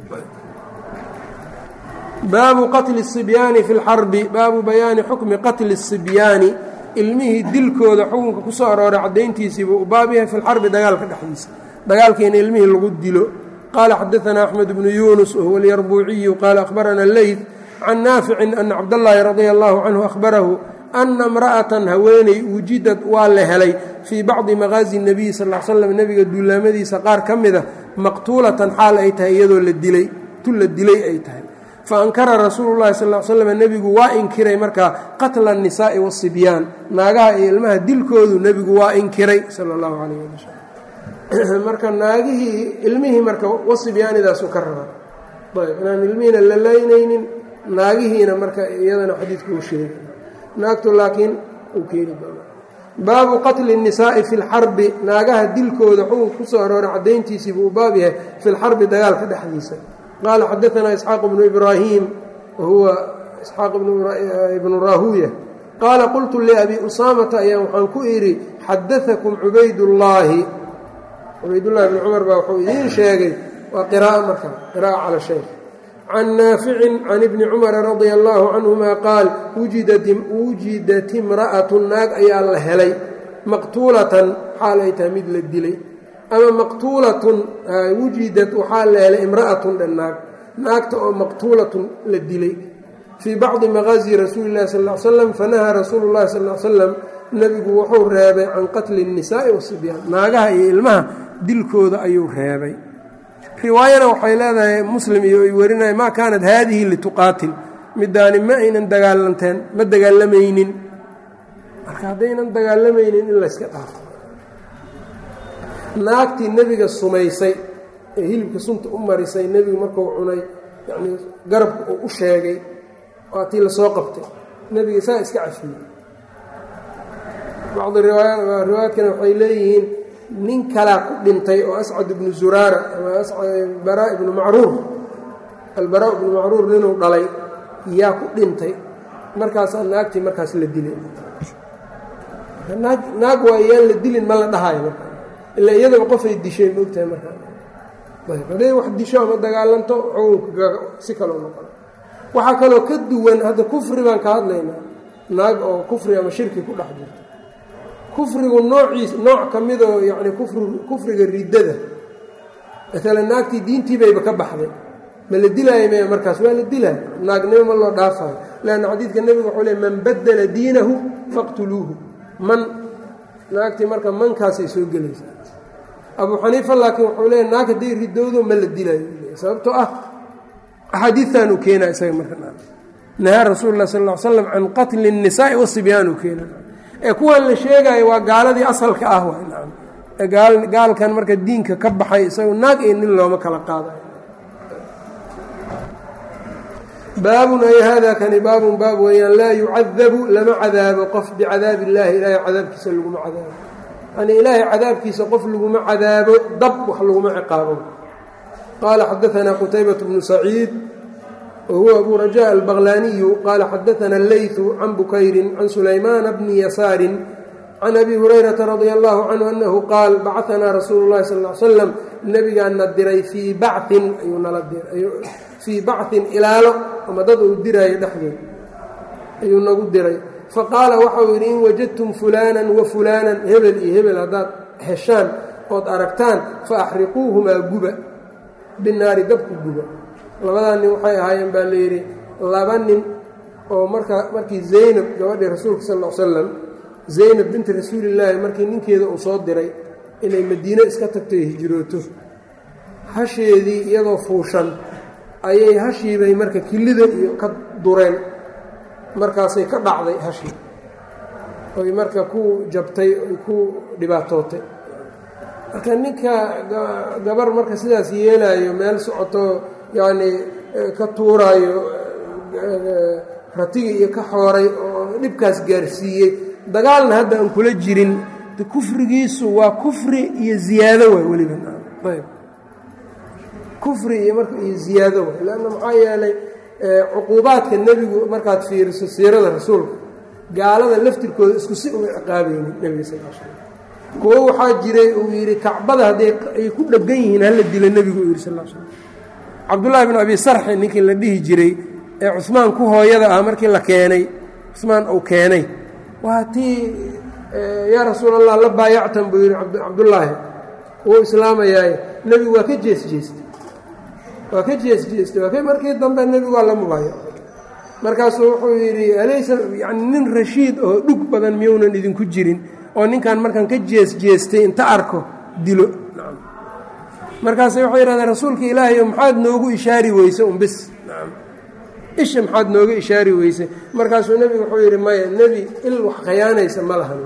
baabu qatli الصibyaani fi اlxarbi baabu bayaani xukmi qatli الصibyaani ilmihii dilkooda xukunka ku soo arooray caddayntiisiibuu u baab yahay fi lxarbi dagaalka dhexdiisa dagaalka in ilmihii lagu dilo qaala xadaثna axmed bnu yunus wahuwa اlyarbuuciyu qaala akhbarana leyt can naaficin ana cabdاllaahi radia allahu canhu ahbarahu ana imra'atan haweeney wujidad waa la helay fii bacdi maqaazi الnabiy sal l slam nebiga duulaamadiisa qaar ka mida maqtuulatan xaal ay tahay iyadoo la dilay tu la dilay ay tahay faankara rasuulu llahi sal slm nebigu waa inkiray markaa qatla الnisaa'i wالsibyaan naagaha iyo ilmaha dilkoodu nebigu waa inkiray sal اllahu alayh ali wslam marka naagihii ilmihii marka wasibyaanidaasu ka rabaa ayb inaan ilmihiina la laynaynin naagihiina marka iyadana xadiidku uu sheegay naagtu laakiin uu keeni doona baabu qatli الnisaa'i fi اlxarbi naagaha dilkooda xukun ku soo arooray caddayntiisii buu baab yahay fi lxarbi dagaalka dhexdiisa qال xdثna إسحاaq بن إbrاhيم whuwa إسحاaq بن راhuية qاala qلtu لأbي أsاmةa ayaa waxaan ku idhi xadaثكم cubaydاللaahi cubaydالlahi بن cmر baa wxuu idiin sheegay waa qراءة marka qراءة calى شhayk can naafici can ibni cumara radia allaahu canhuma qaal wujidat imra'atu naag ayaa la helay maqtuulatan xaal ay tahay mid la dilay ama maqtuulatun wujidad waxaa la helay imra'atun dhan naag naagta oo maqtuulatun la dilay fii bacdi maqaazi rasuuli llahi sal l slam fanahaa rasuulu llahi sal l slam nebigu wuxuu reebay can qatli الnisaa'i wasibyaan naagaha iyo ilmaha dilkooda ayuu reebay riwaayana waxay leedahay muslim iyo ay warinaya maa kaanat haadihi lituqaatil midaani ma aynan dagaalanteen ma dagaalamaynin marka haddaynan dagaalamaynin in layska dhaafo naagtii nebiga sumaysay ee hilibka sunta u marisay nebigu markuu cunay yacnii garabka uu u sheegay waa tii lasoo qabtay nebiga saa iska cafiyey bacdi riwaayaadkana waxay leeyihiin nin kalaa ku dhintay oo ascad ibnu zuraara ama baraa ibnu macruur albaraa ibnu macruur ninuu dhalay yaa ku dhintay markaasaa naagtii markaas la dilay naag waa iyaan la dilin ma la dhahayo marka ila iyadaba qofay dishay maogtahay markaa hadday wax disho ama dagaalanto xukunka si kaloo noqon waxaa kaloo ka duwan hadda kufri baan ka hadlaynaa naag oo kufri ama shirki ku dhex jirto kufrigu noociis nooc ka midoo yacni kufr kufriga riddada maalan naagtii diintii bayba ka baxday ma la dilaayo maya markaas waa la dilaayo naagnimo ma loo dhaafayo leanna xadiidka nebigu wuxuu leey man baddala diinahu faqtuluuhu man naagtii marka mankaasay soo gelaysaa abuu xaniifa laakiin wuxuu leeya naag hadday ridoodo ma la dilaayo sababtoo ah axaadiian uu keenaa isaga marka nahaa rasuulu lah sal l slam can qatli الnisaa'i wasibyaan uu keena ee kuwan la sheegaayo waa gaaladii asalka ah waa gaalkan marka diinka ka baxay isaga naag iyo nin looma kala qaadayo baabun ay hada kani baabun baab weeyaan laa yucadabu lama cadaabo qof bicadaab illaahi ilaahay cadaabkiisa laguma cadaabo yani ilaahay cadaabkiisa qof laguma cadaabo dab wax laguma ciqaabo qaala xadaanaa qutaybat bnu saciid whuwa abu rajaء albaqlaniyu qaala xadaana اleyثu can bukayri can sulaymaana bni yasaari can abi hurayrata radi allahu canhu anahu qaal bacaanaa rasuulu اlahi sal l slam nebigaana diray fii bacin ayuu nala fii bacin ilaalo ama dad uu diraayo dhexdeed ayuu nagu diray faqaala waxau yidhi in wajadtum fulaanan wa fulaanan hebel iyo hebel haddaad heshaan ood aragtaan faaxriquuhumaa guba binaari dabku guba labadaa nin waxay ahaayeen baa layidhi laba nin oo markaa markii zaynab gabadhii rasuulka sal l slam zaynab binti rasuulillaahi markii ninkeeda uu soo diray inay madiine iska tagto hijrooto hasheedii iyadoo fuushan ayay hashiibay marka kilida iyo ka dureen markaasay ka dhacday hashii oy marka ku jabtay oy ku dhibaatootay marka ninka gabar marka sidaas yeelaayo meel socoto yacnii ka tuuraayo ratiga iyo ka xooray oo dhibkaas gaarsiiyey dagaalna hadda aan kula jirin kufrigiisu waa kufri iyo ziyaado waay weliba ayb kufri iyo marka iyo ziyaado waay leanna maxaa yeelay cuquubaadka nebigu markaad fiiriso siirada rasuulka gaalada laftirkooda isku si uma ciqaabaynin nebiga sal l slam kuwo waxaa jiray uu yidhi kacbada hadday ay ku dheggan yihiin hala dilo nebigu uu yidhi sal l slam cabdullaahi bin abi sarxi ninkii la dhihi jiray ee cusmaan ku hooyada ah markii la keenay cusmaan uu keenay waa tii yaa rasuul allah la baayactan buu yidhi cabdullaahi wuu islaamayaaye nebigu waa ka jees jeestay waa ka jees jeestay waa ka markii dambe nebigu waa la mubaayacay markaasuu wuxuu yidhi alaysa yani nin rashiid oo dhug badan miyounan idinku jirin oo ninkan markaan ka jees jeestay inta arko dilo markaase waxay yidhahdeen rasuulka ilaahay maxaad noogu ishaari weyse un bis isha maxaad nooga ishaari weyse markaasuu nebigu wuxuu yidhi maya nebi il wax khayaanaysa ma lahan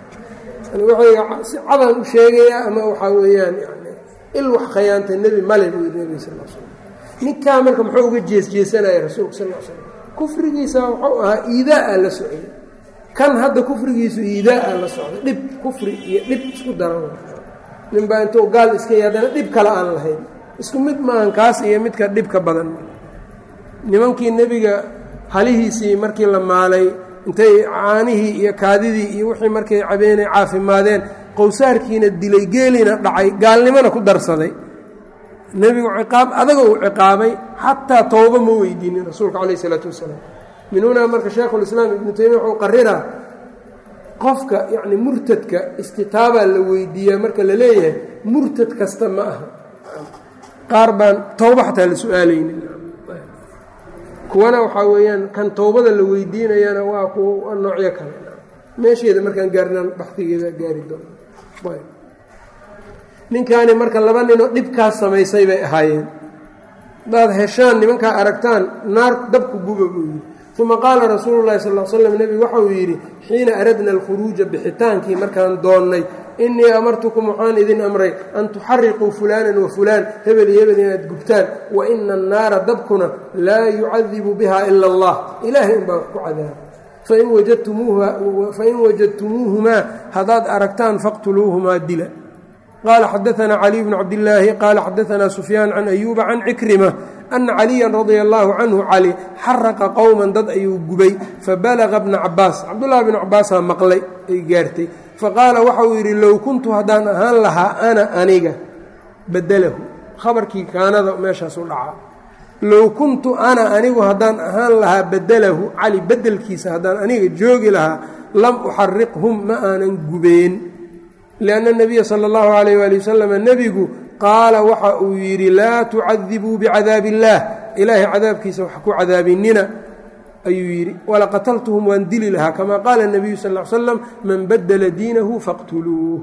wuxuu si cadaan u sheegayaa ama waxaa weeyaan yani il wax khayaanta nebi male buu yidhi nebiga sal l slam ninkaa marka muxuu uga jees jeesanaya rasuulka sal l slam kufrigiisa wuxuu ahaa iidaa-a la socday kan hadda kufrigiisu iidaa-a la socday dhib kufri iyo dhib isku daran ninbaa intuu gaal iska y haddana dhib kale aan lahayn isku mid maahan kaas iyo midka dhibka badan nimankii nebiga halihiisii markii la maalay intay caanihii iyo kaadidii iyo wixii markay cabeenay caafimaadeen qowsaarkiina dilay geelina dhacay gaalnimona ku darsaday nebigu ciqaab adaga uu ciqaabay xataa towba ma weydiinin rasuulka calayh isalaatu wasalaam min hunaa marka shaekhulislaam ibnu taymiya wuxuu qariraa qofka yacni murtadka istitaabaa la weydiiyaa marka la leeyahay murtad kasta ma aha qaar baan towba xataa la su-aalaynin kuwana waxaa weeyaan kan towbada la weydiinayana waa kuwa noocyo kale meesheeda markaan gaarnaan baxdigeeda gaari doono ninkaani marka laba ninoo dhibkaas samaysay bay ahaayeen hadaad heshaan nimankaa aragtaan naar dabku guba buu yidhi uma qaala rasuulu llahi sal l slam nebigu waxa uu yidhi xiina aradna alkhuruuja bixitaankii markaan doonnay innii amartukum waxaan idin amray an tuxariquu fulaanan wa fulaan hebel iyo hebel inaad gubtaan wa ina annaara dabkuna laa yucadibu biha ila allah ilaahay unbaa wax ku cadaaba fain wajadtumuuhumaa haddaad aragtaan faqtuluuhumaa dila qaala xadaanaa caliy bnu cabdillaahi qaala xadaanaa sufyaan can ayuuba can cikrima ana caliyan radia allaahu canhu cali xaraqa qowman dad ayuu gubay fabalaga bna cabaas cabdullahi bnu cabaasaa maqlay ay gaartay faqaala waxa uu yidhi low kuntu haddaan ahaan lahaa ana aniga badalahu khabarkii kaanada meeshaasu dhacaa low kuntu ana anigu haddaan ahaan lahaa badalahu cali bedelkiisa haddaan aniga joogi lahaa lam uxariqhum ma aanan gubeen lianna nabiya sala allahu calayh waali wasalam nebigu qaala waxa uu yidhi laa tucadibuu bicadaabi illaah ilaahay cadaabkiisa wax ku cadaabinina ayuu yidhi walaqataltuhum waan dili lahaa kamaa qaala nabiyu sal l slam man badela diinahu faqtuluuh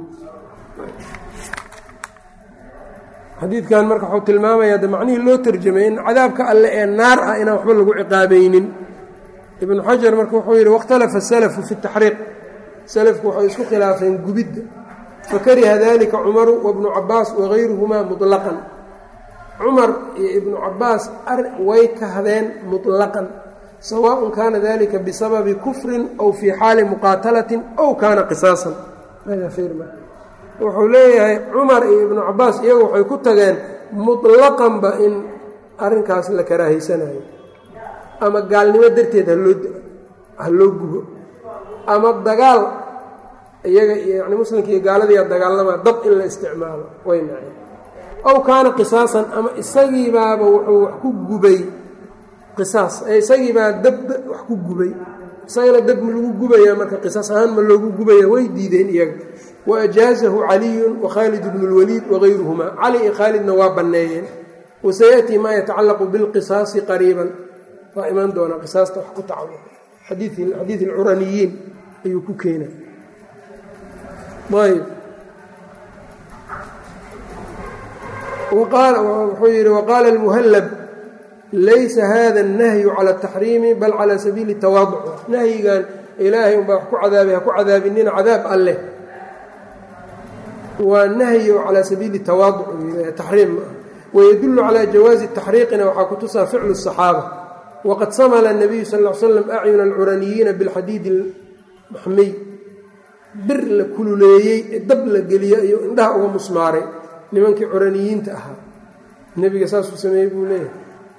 xadiidkan marka wuxuu tilmaamayaa de macnihii loo tarjamay in cadaabka alle ee naar ah inaan waxba lagu ciqaabaynin ibnu xajar marka wuxuu yidhi wakhtalafa salafu fi taxriiq salafku waxay isku khilaafeen gubidda fakariha dalika cumaru wabnu cabaas wagayruhumaa muطlaqan cumar iyo ibnu cabaas way kahdeen muطlaqan sawaaء kaana dalika bisababi kufrin aw fii xaali muqaatalatin aw kaana qisaasan wuxuu leeyahay cumar iyo ibnu cabaas iyagu waxay ku tageen muطlaqanba in arrinkaas la karaahaysanayo ama gaalnimo darteed haloo ha loo gubo ama dagaal iyaga yani muslimka iyo gaaladiiya dagaalama dab in la isticmaalo way naceen aw kaana qisaasan ama isagiibaaba wuxuu wax ku gubay qisaas isagiibaa dab wax ku gubay isagana dab ma lagu gubaya marka qisaas ahaan ma loogu gubaya way diideen iyaga wa ajaazahu caliyun wakhaalid bnu lwaliid wagayruhumaa cali iyo khaalidna waa banneeyeen wasayaأtii maa yatacallaqu bilqisaasi qariiban waa imaan doonaa qisaasta wax ku tacalluq xadiid alcuraniyiin ayuu ku keenay ayb wuxuu yidhi waqaala اlmuhallab laysa hada الnahyu calى الtaxriimi bal calى sabiili tawaaduc nahyigan ilaahay unbaa wax ku cadaabay ha ku cadaabinina cadaab alleh waa nahyi calى sabiili tawaaduc taxriim ma ah wydul calى jawaazi taxriiqina waxaa ku tusaa ficlu الصaxaabة waqad samla الnabiyu sal ا l slam acyuna alcuraniyiina bilxadiidi maxmiy bir la kululeeyey ee dab la geliyo iyo indhaha uga musmaaray nimankii curaniyiinta ahaa nebiga saasuu sameeyey buu leeyahay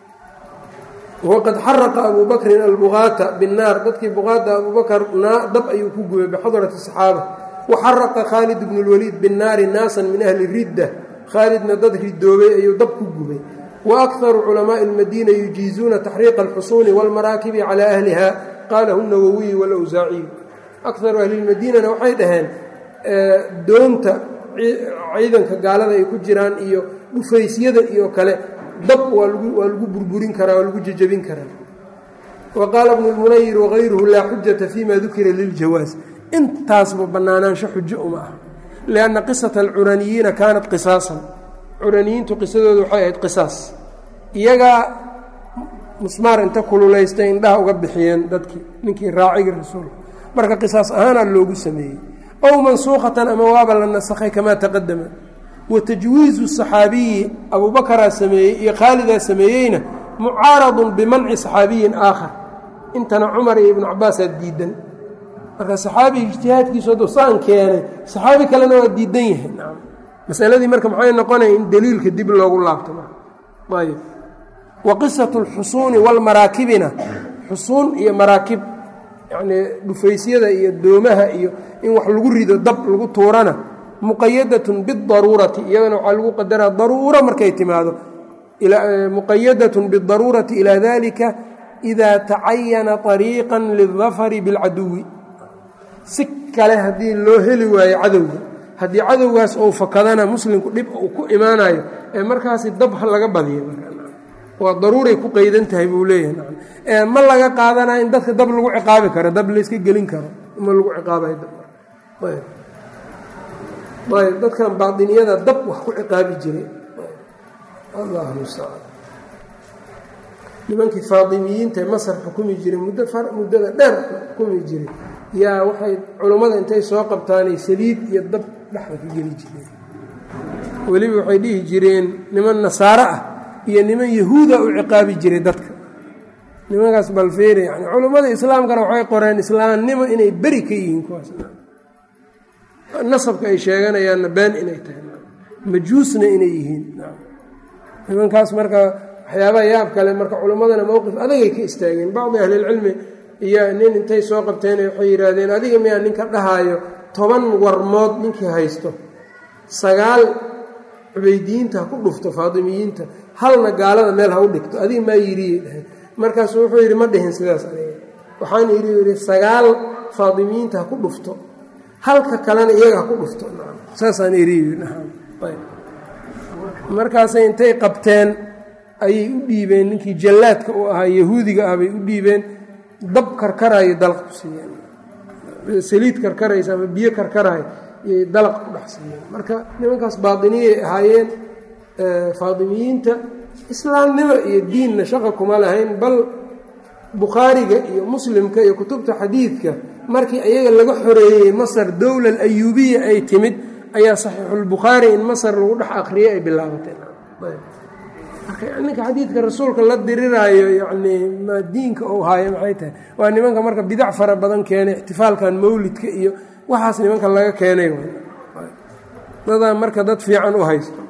waqad xaraqa abu bakrin albugaata binnaar dadkii bugaada abubakar dab ayuu ku gubay bixadrati الصaxaabة waxaraqa khaalid bnu اlwaliid binnaari naasan min ahli ridda khaalidna dad ridoobay ayuu dab ku gubay wa akharu culamaaءi اlmadiina yujiizuuna taxriiqa اlxusuuni wاlmaraakibi calى ahliha qalahu الnawowiyu wاlawsaaciyu akaru ahlilmadiinana waxay dhaheen doonta ciidanka gaalada ay ku jiraan iyo dhufaysyada iyo kale dab waa lagu burburin karaa waa lagu jejebin karaa wa qaala bnu lmunayir wagayruhu laa xujata fima dukira liljawaas intaasba bannaanaansho xujo uma ah lianna qisata alcuraniyiina kaanat qisaasan curaniyiintu qisadooda waxay ahayd qisaas iyagaa musmaar inta kululaystay indhaha uga bixiyeen dadkii ninkii raacigii rasuulka marka qisaas ahaanaa loogu sameeyey ow mansuukhatan ama waaba la nasakhay kamaa taqadama wa tajwiizu saxaabiyi abubakaraa sameeyey iyo khaalidaa sameeyeyna mucaaradun bimanci saxaabiyin aakhar intana cumar iyo ibnu cabaasaa diidan marka saxaabiga ijtihaadkiisu hadduu saan keenay saxaabi kalena waa diidan yahay masaladii marka maxay noqonaya in daliilka dib loogu laabto ayb wa qisatu alxusuuni walmaraakibina xusuun iyo maraakib yacnii dhufaysyada iyo doomaha iyo in wax lagu rido dab lagu tuurana muqayadatun bidaruurati iyadana waxaa lagu qadaraa daruuro markay timaado muqayadatun bidaruurati ilaa dalika idaa tacayana طariiqan lildafari biاlcaduwi si kale haddii loo heli waayo cadowga haddii cadowgaas ou fakadana muslimku dhib uu ku imaanayo ee markaasi dab ha laga badiyo waa daruuray ku qaydan tahay buu leeyahay ma laga qaadanayo in dadka dab lagu ciqaabi karo dab layska gelin karo ma lagu ciqaabayayb dadkan baainiyada dab wax ku ciqaabi jiray allah mustacaan nimankii faadimiyiinta masar xukumi jiray muddo muddada dheer xukumi jiray yaa waxay culummada intay soo qabtaanay saliid iyo dab dhexda ka geli jireen weliba waxay dhihi jireen niman nasaaro ah iyo niman yahuuda u ciqaabi jiray dadka nimankaas balfeere yani culummada islaamkana waxay qoreen islaamnimo inay beri ka yihiin kuwaas nasabka ay sheeganayaanna been inay tahay majuusna inay yihiin nimankaas marka waxyaabaha yaab kale marka culummadana mowqif adagay ka istaageen bacdi ahlilcilmi iyo nin intay soo qabteen waxay yidhaahdeen adiga miyaa ninka dhahaayo toban warmood ninkii haysto sagaal cubaydiyiinta ha ku dhufto faadimiyiinta halna gaalada meel ha u dhigto adiga maa yidhiyay dhaheen markaasuu wuxuu yidhi ma dhihin sidaas aniga waxaan yidhi yidhi sagaal faadimiyiinta ha ku dhufto halka kalena iyaga ha ku dhufto saasaan idhi markaasay intay qabteen ayay u dhiibeen ninkii jallaadka u ahaa yahuudiga ah bay u dhiibeen dab karkaraayo dalaq ku siiyeen saliid karkaraysa ama biyo karkaraayo iyay dalaq ku dhex siiyeen marka nimankaas baatiniyay ahaayeen faadimiyiinta islaamnimo iyo diinna shaqa kuma lahayn bal bukhaariga iyo muslimka iyo kutubta xadiidka markii iyaga laga xoreeyey masar dowla ayuubiya ay timid ayaa saxiixulbukhaari in masar lagu dhex akhriyey ay bilaabateen ninka xadiidka rasuulka la diriraayo yacnii ma diinka uu haayo maxay tahay waa nimanka marka bidac fara badan keenay ixtifaalkan mawlidka iyo waxaas nimanka laga keenay dadaa marka dad fiican u haysto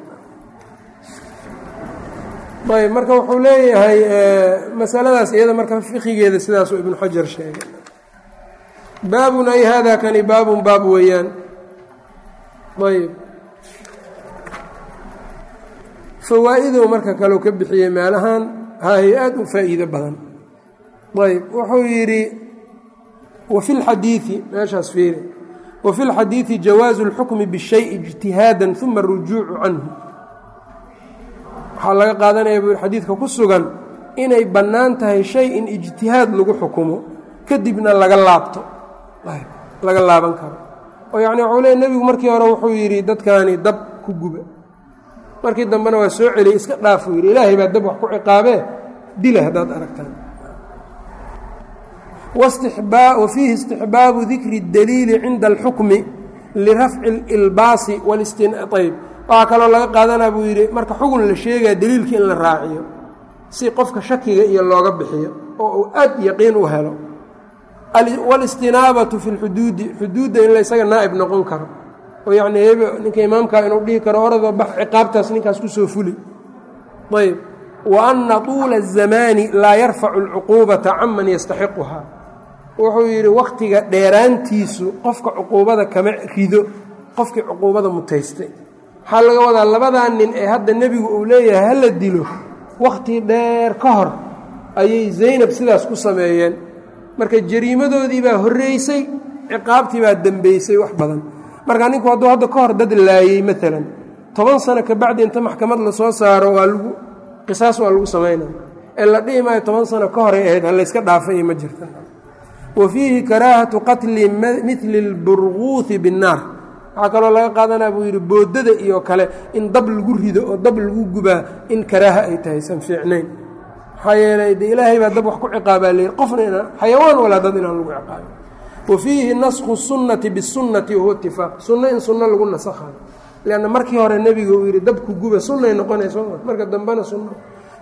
ayb marka wuxuu leeyahay masaladaas iyada marka fiqigeeda sidaasuu ibnu xajar sheegay baabun ay hada kani baabun baab weeyaan ayb fawaa-idow marka kaleu ka bixiyey meelahan hahay aad u faa'iido badan ayb wuxuu yidhi wa fi lxadiidi meeshaas fiiri wa fi lxadiidi jawaazu اlxukmi bishay ijtihaada uma arujuucu canhu waxaa laga qaadanaya buu xadiidka ku sugan inay bannaan tahay shay in ijtihaad lagu xukumo kadibna laga laabto laga laaban karo oo yacni waxuu leey nebigu markii hore wuxuu yidhi dadkaani dab ku guba markii dambena waa soo celiyey iska dhaafuu yidhi ilaahay baa dab wax ku ciqaabee dila haddaad aragtaan wa fiihi istixbaabu dikri اdaliili cinda alxukmi lirafci اlilbaasi wاlistinayb waxaa kaloo laga qaadanaa buu yidhi marka xugun la sheegaya daliilka in la raaciyo si qofka shakiga iyo looga bixiyo oo uu aad yaqiin u helo wاlistinaabatu fi اlxuduudi xuduudda in la ysaga naa'ib noqon karo oo yacnii hebe ninka imaamkaa inuu dhihi karo oradoo bax ciqaabtaas ninkaas kusoo fuli ayb wa anna tuula الzamaani laa yarfacu اlcuquubata caman yastaxiquhaa wuxuu yidhi wakhtiga dheeraantiisu qofka cuquubada kama rido qofkii cuquubada mutaystay waxaa laga wadaa labadaa nin ee hadda nebigu uu leeyahay hala dilo wakhti dheer ka hor ayay zaynab sidaas ku sameeyeen marka jariimadoodii baa horreysay ciqaabtii baa dembeysay wax badan marka ninku hadduu hadda ka hor dad laayey maalan toban sano kabacdi inta maxkamad lasoo saaro waa lagu qisaas waa lagu samaynaya ee la dhihi maayo toban sano ka horay ahayd ha layska dhaafay iyo ma jirta wa fiihi karaahatu qatli midli اlburguuhi binnaar waxaa kaloo laga qaadanaa buu yidhi boodada iyo kale in dab lagu rido oo dab lagu gubaa in karaaha ay tahay san fiicnayn maxaa yeelay de ilaahay baa dab wax ku ciqaabaa leeyihi qofna inaan xayawaan walaa dad inaan lagu ciqaabin wa fiihi naskhu sunnati bisunnati wahuwa itifaaq sunno in sunno lagu nasakhayo leanna markii hore nebiga uu yidhi dabku guba sunnay noqonayso marka dambena sunno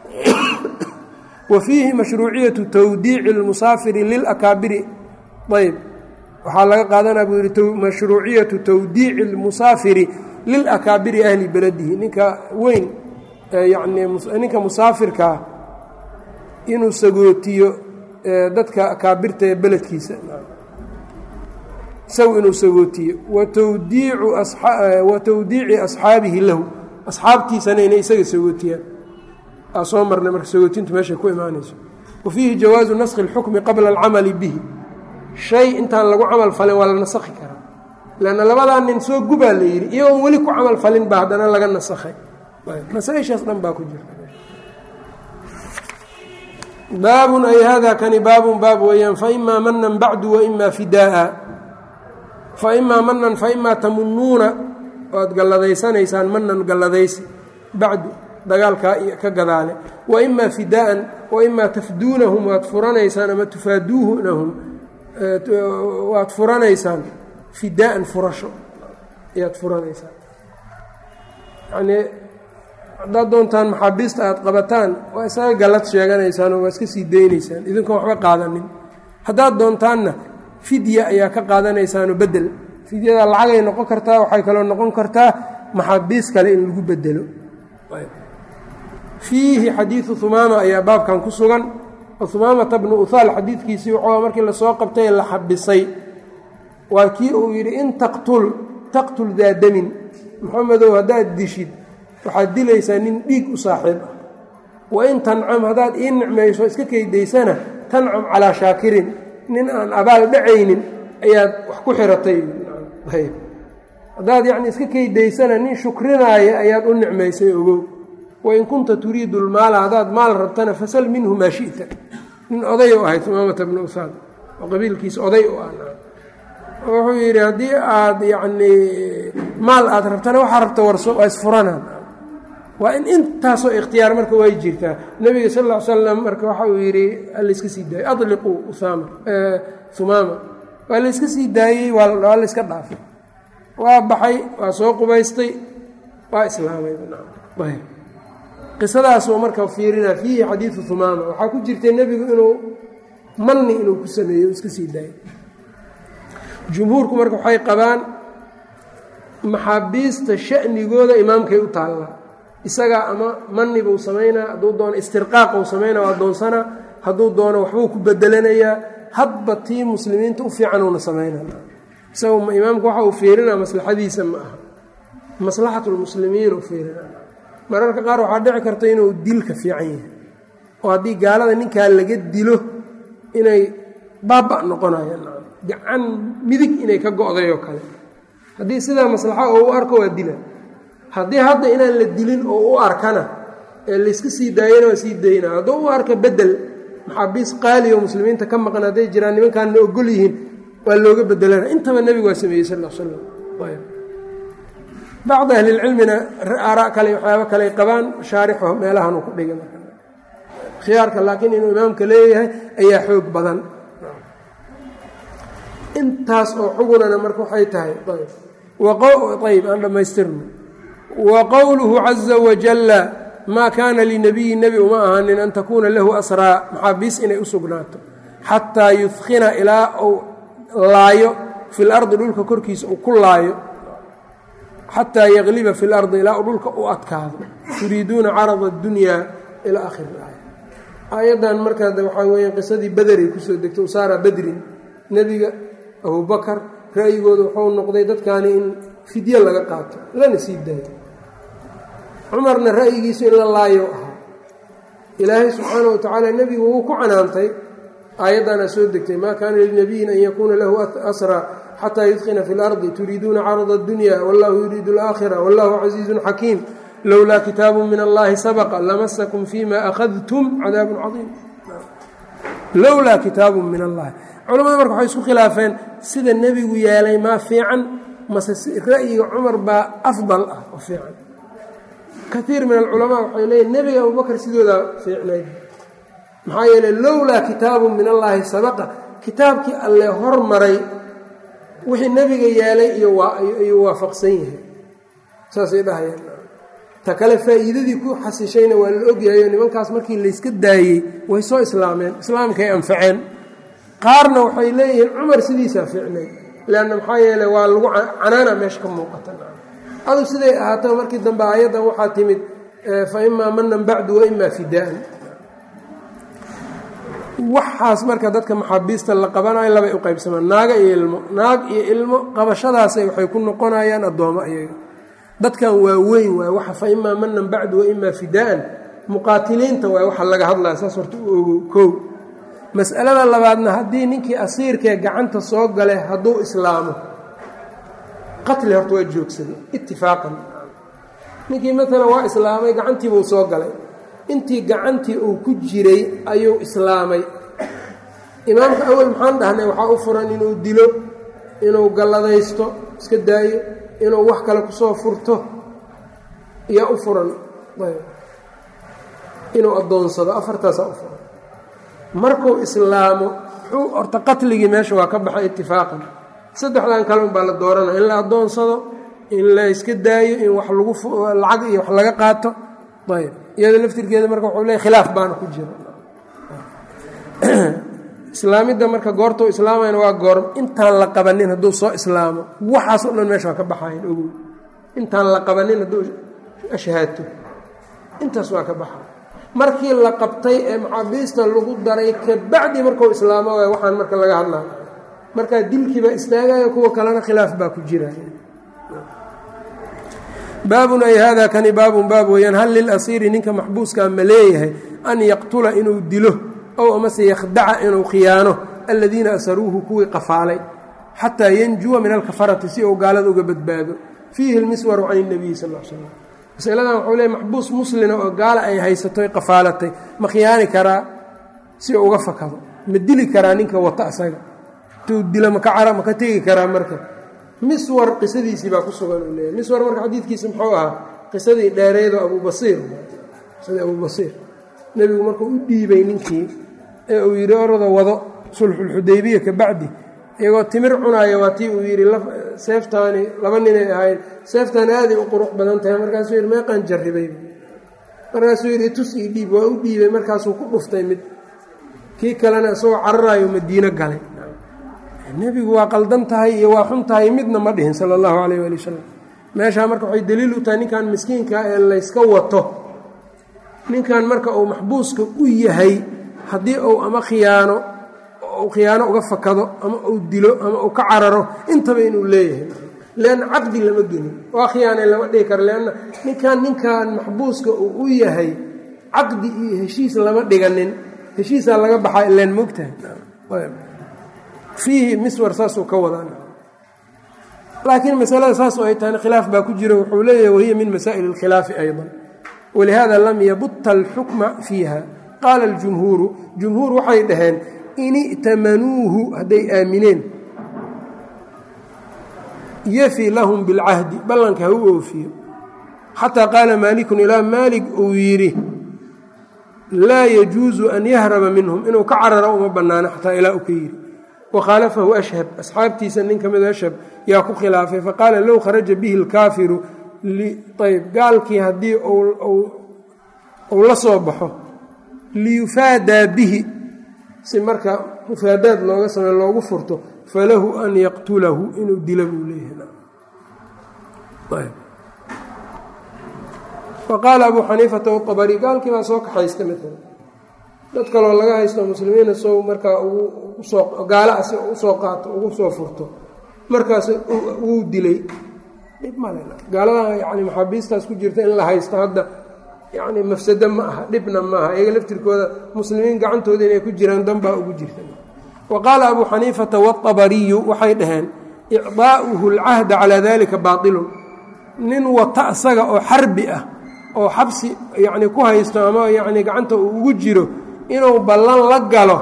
wa fiihi mashruuciyatu tawdiici اlmusaafiri lilakaabiri ayb waxaa laga qaadanaa buu yidhi mashruuciyatu tawdiici اlmusaafiri lilakaabiri ahli beladihi ninka weyn yacnii ninka musaafirkaa inuu sagootiyo dadka akaabirta ee beledkiisa isagu inuu sagootiyo watawdiicu wa tawdiici asxaabihi lahu asxaabtiisana inay isaga sagootiyaan aa soo marnay marka sagootintu meeshay ku imaanayso wa fiihi jawaazu naskhi اlxukmi qabla alcamali bihi shay intaan lagu camal falin waa la nasakhi karaa lanna labadaa nin soo gubaa la yidhi iyagoon weli ku camal falin baa haddana laga nasakhay masaaishaas dhan baa ku jirta baabun ay hada kani baabun baab weeyaan faimaa manan bacdu waimaa fidaaa faimaa manan faimaa tamunuuna oad galladayanaysaan manan galladaysi bacdu dagaalkaa ka gadaale waimaa fidaaan waimaa tafduunahum waad furanaysaan ama tufaaduunahum waad furanaysaan fidaaan furasho ayaad furanaysaan yanii haddaad doontaan maxaabiista aad qabataan waa isaga gallad sheeganaysaan oo waa iska sii daynaysaan idinkoon waxba qaadanin haddaad doontaanna fidya ayaa ka qaadanaysaanoo bedel fidyada lacagay noqon kartaa waxay kaloo noqon kartaa maxaabiis kale in lagu bedelo fiihi xadiidu humaama ayaa baabkan ku sugan humaamata bnu uhaal xadiidkiisii wuxuu markii lasoo qabtay la xabisay waa kii uu yidhi in taqtul taqtul daa damin maxamedow haddaad dishid waxaad dilaysaa nin dhiig u saaxiib ah wain tancam haddaad ii nicmayso iska keydaysana tancam calaa shaakirin nin aan abaal dhacaynin ayaad wax ku xiratay haddaad yacni iska keydaysana nin shukrinaaya ayaad u nicmaysay ogow wain kunta turiidu lmaala haddaad maal rabtana fasal minhu maa shita nin oday u ahayd umaamata bnu usaad oo qabiilkiisa oday u ah wuxuu yidhi haddii aad yacnii maal aad rabtana waxaa rabta warso waa isfuranaan waa in intaasoo ikhtiyaar marka way jirtaa nebiga sal ll ly slam marka waxa uu yidhi layska sii daayey adliquu usaama humaama waa layska sii daayey waa layska dhaafay waa baxay waa soo qubaystay waa islaamay qisadaasuu marka fiirina fiihi xadiidu humaama waxaa ku jirtay nebigu inuu manni inuu ku sameeyo iska sii daayay jumhuurku marka waxay qabaan maxaabiista sha'nigooda imaamkay u taallaa isagaa ama mani buu samaynaa hadduu doono istirqaaq uu samaynaa waa doonsanaa hadduu doono waxbuu ku bedelanayaa hadba tii muslimiinta u fiicanuuna samaynaa isagu imaamku waxa uu fiirinaa maslaxadiisa ma aha maslaxatulmuslimiin u fiirinaa mararka qaar waxaa dhici karta inuu dilka fiican yahay oo haddii gaalada ninkaa laga dilo inay baaba noqonayaan gacan midig inay ka go'day oo kale haddii sidaa maslaxa oo u arko waa dila haddii hadda inaan la dilin oo u arkana ee layska sii daayana waa sii daynaa hadduu u arka bedel maxaabiis qaali oo muslimiinta ka maqan hadday jiraan nimankaanna ogol yihiin waa looga bedelana intaba nebigu waa sameeyey sal l slam bacdi ahlilcilmina aaraa kale waxyaabo kale qabaan shaarixo meelahanuu ku dhigay khiyaarka laakiin inuu imaamka leeyahay ayaa xoog badan intaas oo xugunana marka waxay tahay ayb aan dhammaystirno wa qowluhu caza wajalla maa kaana linabiyi nebi uma ahaanin an takuuna lahu asraa maxaabiis inay u sugnaato xataa yudkina ilaa uu laayo fi lardi dhulka korkiisa uu ku laayo xataa yaqliba fi lardi ilaa uu dhulka u adkaado turiiduuna carada اdunyaa ilaa akhiri aaya aayaddan markaa waxaa weya qisadii bederay kusoo degtay usaara badrin nebiga abubakar ra'yigooda wuxuu noqday dadkaani in fidye laga qaato lana sii daayo cumarna ra'yigiisu in la laayo ahaa ilaahay subxaana wa tacaala nebigu wuu ku canaantay aayaddaana soo degtay maa kaana linabiyin an yakuuna lahu asraa xataa yudkina fi lardi turiiduuna carada اdunya wallahu yuriidu alaakhira wallahu casiizun xakiim lowlaa kitaabu min allahi sabaqa lamasakum fima akhadtum cadaabun cadiim lowlaa kitaabu min allahi culamada marka waxay isku khilaafeen sida nebigu yeelay maa fiican mase ra'yiga cumar baa afdal ah oo fiican kaiir min alculamaa waxay leeyiin nebiga abubakar sidoodaa fiicnayd maxaa yeeley lowlaa kitaabun min allaahi sabaqa kitaabkii alle hormaray wixii nebiga yeelay iyoayuu waafaqsan yahay saasay dhahayaan ta kale faa'iidadii ku xasishayna waa la ogyahay oo nimankaas markii layska daayey way soo islaameen islaamkay anfaceen qaarna waxay leeyihiin cumar sidiisaa fiicnayd leanna maxaa yeele waa lagu canaana meesha ka muuqata adu siday ahaato markii dambe aayaddan waxaa timid fa imaa manan bacdu wa imaa fidaa'an waxaas marka dadka maxaabiista la qabanayo labay u qaybsamaan naaga iyo ilmo naag iyo ilmo qabashadaasay waxay ku noqonayaan addoommo iyaga dadkan waa weyn waay waxa fa imaa manan bacdu wa imaa fidaa'an muqaatiliinta waay waxa laga hadlaya saas horta u ogo kow mas'alada labaadna haddii ninkii asiirkee gacanta soo gale hadduu islaamo qatli horta waa joogsaday itifaaqan ninkii maalan waa islaamay gacantiibuu soo galay intii gacantii uu ku jiray ayuu islaamay imaamka awel maxaan dhahnay waxaa u furan inuu dilo inuu galladaysto iska daayo inuu wax kale kusoo furto yaa u furan inuu addoonsado afartaasaa u furan markuu islaamo muxuu horta qatligii meesha waa ka baxay itifaaqan saddexdan kale unbaa la dooranaya in la addoonsado in la iska daayo in wax lagu lacag iyo wax laga qaato ayb iyada laftirkeeda marka wuxuu leey khilaaf baana ku jira islaamidda marka goortuu islaamayna waa goor intaan la qabanin hadduu soo islaamo waxaas o dhan meesha waa ka baxayan ogow intaan la qabanin hadduu ashhaato intaas waa ka baxay markii la qabtay ee maxaabiista lagu daray kabacdi markuu islaamo waay waxaan marka laga hadlaya markaa dilkiibaa istaagaya kuwa kalena khilaaf baa ku jira baabun ay hada kani baabun baab weeyaan hal lilasiiri ninka maxbuuskaa ma leeyahay an yaqtula inuu dilo ow amase yakhdaca inuu khiyaano aladiina asaruuhu kuwii qafaalay xataa yanjuwa min alkafarati si uu gaalada uga badbaado fiihi lmiswaru can اnabiyi sal l slam masaladan wuxuu leey maxbuus muslina oo gaala ay haysatoy qafaalatay ma khiyaani karaa si uu uga fakado ma dili karaa ninka wata asaga intuu dilo maka cara maka tegi karaa marka miswar qisadiisii baa ku sugan uu leeyahy miswar marka xadiidkiisa muxuu ahaa qisadii dheereedoo abubasiir qisadii abubasiir nebigu markuu u dhiibay ninkii ee uu yidhi orada wado sulxulxudaybiya ka bacdi iyagoo timir cunaaya waa tii uu yidhi seeftaani laba ninay ahayd seeftaan aaday u qurux badan tahay markaasuu yidhi meeqaan jarribay markaasuu yidhi tus ii dhiib waa u dhiibay markaasuu ku dhuftay mid kii kalena isagoo cararaayo madiino galay nebigu waa qaldan tahay iyo waa xun tahay midna ma dhihin sala allahu calayh waali wasalam meeshaa marka waxay daliil u tahay ninkan miskiinka ee layska wato ninkan marka uu maxbuuska u yahay haddii uu ama khiyaano uu khiyaano uga fakado ama uu dilo ama uu ka cararo intaba inuu leeyahay leanna caqdi lama gelin waa khiyaanay lama dhihi karo leanna ninkan ninkan maxbuuska uu u yahay caqdi iyo heshiis lama dhiganin heshiisaa laga baxaa ileen mogtahay fiihi miswar saasuu ka wadaa laakiin masalada saas oo ay tahayna khilaaf baa ku jira wuxuu leeyahay wahiya min masaa'il اlkhilaafi ayضa walihada lam yabuta alxukma fiiha qaala اljumhuuru jumhuur waxay dhaheen in i'tamanuuhu hadday aamineen yafi lahum biاlcahdi ballanka ha u oofiyo xataa qaala maalikun ilaa maalik uu yidhi laa yajuusu an yahraba minhum inuu ka cararo uma bannaano xataa ilaa u ka yidhi wakhaalafahu ashhab asxaabtiisa nin ka mido ashhab yaa ku khilaafay faqaala low kharaja bihi alkaafiru ayb gaalkii haddii uu la soo baxo liyufaadaa bihi si marka mufaadaad looga samey loogu furto falahu an yaqtulahu inuu dila buu leeyahay waqaala abuu xaniifata wabari gaalkii baa soo kaxaysta maalan dad kaloo laga haysto muslimiina sow markaa soo gaala asi usoo qaato ugu soo furto markaas wuu dilay dhib male gaalada yani maxaabiistaas ku jirta in la haysto hadda yani mafsado ma aha dhibna ma aha iyaga laftirkooda muslimiin gacantooda inay ku jiraan danbaa ugu jirta wa qaala abuu xaniifata waabariyu waxay dhaheen icdaa'uhu alcahda calaa dalika baailun nin wata asaga oo xarbi ah oo xabsi yani ku haysto ama yani gacanta uu ugu jiro inuu ballan la galo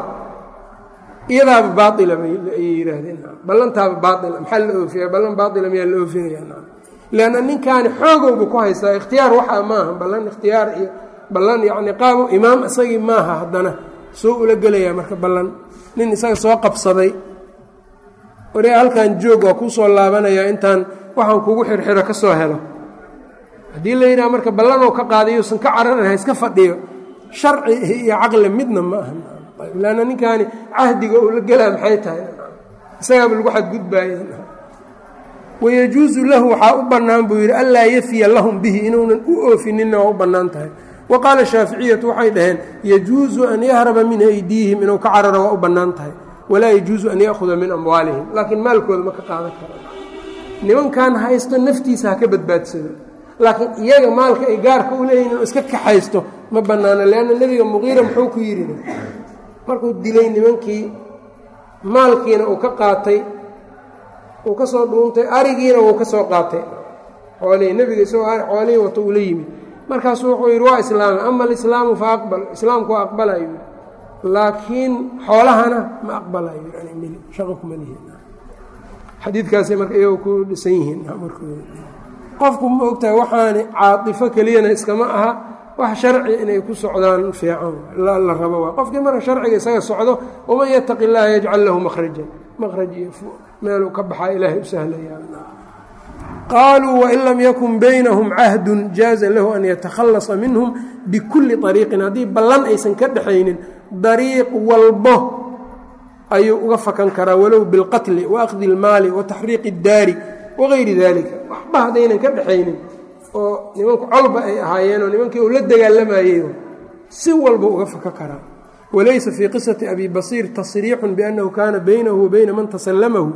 iyadaaba baaila ayay yihaahdeen ballantaaba baaila maxaa la oofiya ballan baaila miyaa la oofinaya leanna ninkaani xoogowba ku haystaa ikhtiyaar waxaa maaha ballan ikhtiyaar iyo ballan yacni qaabo imaam isagii maaha haddana soo ula gelayaa marka ballan nin isaga soo qabsaday waree halkan joog waa kuu soo laabanayaa intaan waxaan kugu xirxiro ka soo helo haddii la yidhaha marka ballanoo ka qaadayo usan ka cararan ha iska fadhiyo sharci iyo caqli midna ma aha lanna ninkaani cahdiga uu la gelaa maxay tahay isagaaba lagu xadgudbaaya wayajuusu lahu waxaa u bannaan buu yidhi anlaa yafiya lahum bihi inuunan u oofininna waa u bannaan tahay wa qaala shaaficiyatu waxay dhaheen yajuusu an yahraba min aydiihim inuu ka cararo waa u bannaan tahay walaa yajuusu an ya'huda min amwaalihim laakiin maalkooda ma ka qaadan karo nimankan haysto naftiisa ha ka badbaadsado laakiin iyaga maalka ay gaarka u leeyihin inuu iska kaxaysto ma bannaano leanna nebiga muqiira muxuu ku yidhi markuu dilay nimankii maalkiina uu ka qaatay uu ka soo dhuuntay arigiina wuu ka soo qaatay xoolihii nebiga isagoo xoolihii wato uu la yimid markaasuu wuxuu yidhi waa islaami ama alislaamu fa aqbal islaamku waa aqbalayo laakiin xoolahana ma aqbalayo shaqa kuma lihi xadiidkaasay marka iyagoo ku dhisan yihiin markooda qofku ma ogtahay waxaani caatifo keliyana iskama aha wax sharci inay ku socdaan fiican la rabo waa qofkii marka sharciga isaga socdo waman yataqi illaaha yajcal lahu makhrajan makhraj iyo meeluu ka baxaa ilaahay u sahlaya qaaluu wain lam yakun baynahum cahdun jaaza lahu an yatakhallasa minhum bikulli ariiqin haddii ballan aysan ka dhexaynin dariiq walbo ayuu uga fakan karaa walow bilqatli waakdi اlmaali wataxriiqi اdaari wagayri dalika waxba haddaynan ka dhexaynin oo nimanku colba ay ahaayeenoo nimankii uu la dagaalamayey si walba uga faka karaa walaysa fii qisati abi basiir tasriixun biannahu kaana baynahu wa bayna man tasallamahu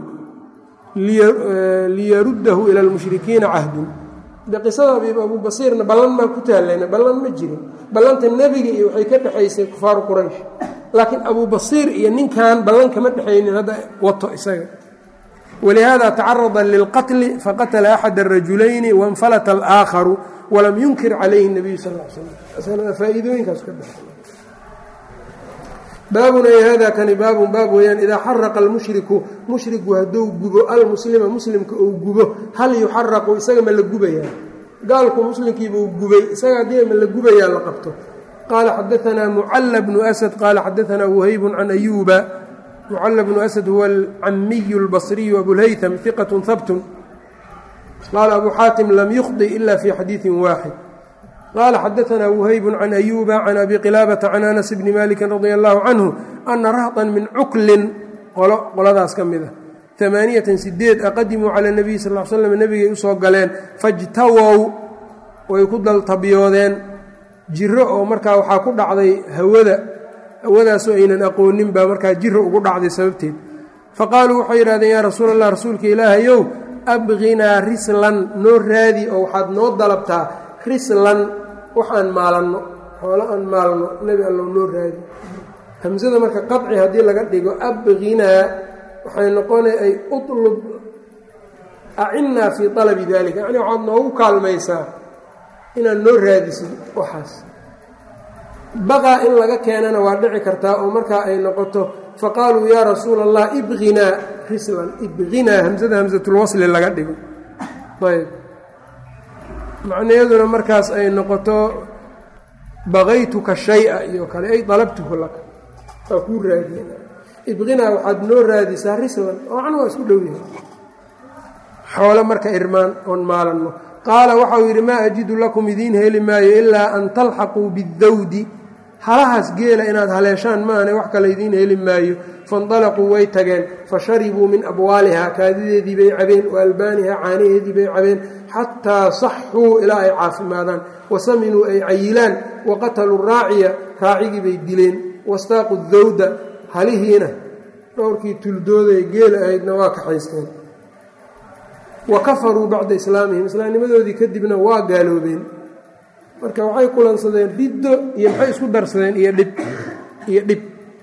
liyaruddahu ila lmushrikiina cahdun de qisada abu basiirna ballan maa ku taalayna ballan ma jirin ballanta nebiga iyo waxay ka dhexaysay kufaaru quraysh laakiin abu basiir iyo ninkan ballan kama dhexaynin hadda wato isaga wlihada tacarada lilqatli faqatla axad الrajulayni waاnfalata alآakharu walam yunkir calayhi الnabiyu sal l slam faa'iidooyinkaas ka dhex baabun ay hada kani baabun baab weeyaan idaa xaraqa almushriku mushriku hadduu gubo almuslima muslimka uu gubo hal yuxaraqu isaga ma la gubayaa gaalku muslimkiibuu gubay isaga haddii ma la gubayaa la qabto qaala xadaanaa mucala bnu asad qaala xadaanaa whayb can ayuuba mucala bnu asad huwa alcamiyu اlbصriyu abulhaytm iqaة habt qaala abu xaatim lam yukhdi ila fi xadiiثi waaxid qaala xadaanaa whayb can ayuuba can abi qilaabata can anas bni maliki radi allahu canhu ana rahطa min cuklin qolo qoladaas ka mid a amaaniyatan sideed aqadimuu cala nabiy sal l slam nebigay usoo galeen fajtawow way ku daltabyoodeen jiro oo markaa waxaa ku dhacday hawada hawadaasoo aynan aqoonin baa markaa jiro ugu dhacday sababteed faqaaluu waxay yidhahdeen yaa rasuul allah rasuulka ilaahayow abqinaa rislan noo raadi oo waxaad noo dalabtaa rislan waxaan maalanno xoolo aan maalno nebi allow noo raadi hamsada marka qaci haddii laga dhigo abqinaa waxay noqona ay utlub acinnaa fii alabi dalika yacni waxaad noogu kaalmaysaa inaad noo raadisid waxaas baqaa in laga keenana waa dhici kartaa oo markaa ay noqoto faqaaluu yaa rasuula allah ibqinaa rislan ibqinaa hamsada hamsatulwasli laga dhigo ayb macnayaduna markaas ay noqoto baqaytuka shaya iyo kale ay dalabtuhu laka waa kuu raadiyena ibqinaa waxaad noo raadisaa rislan oo can waa isku dhow yahay xoolo marka irmaan oon maalanno qaala waxau yidhi maa ajidu lakum idiin heli maayo ilaa an talxaquu bidawdi halahaas geela inaad haleeshaan maahane wax kale idiin heli maayo faindalaquu way tageen fa sharibuu min abwaalihaa kaadideedii bay cabeen wa albaanihaa caanaheedii bay cabeen xataa saxuu ilaa ay caafimaadaan wa saminuu ay cayilaan wa qataluu raaciya raacigii bay dileen wastaaqu dawda halihiina dhowrkii tuldooday geela ahaydna waa kaxaysteen wa kafaruu bacda islaamihim islaamnimadoodii kadibna waa gaaloobeen marka waxay kulansadeen riddo iyo maxay isku darsadeen iyo dhib iyo dhib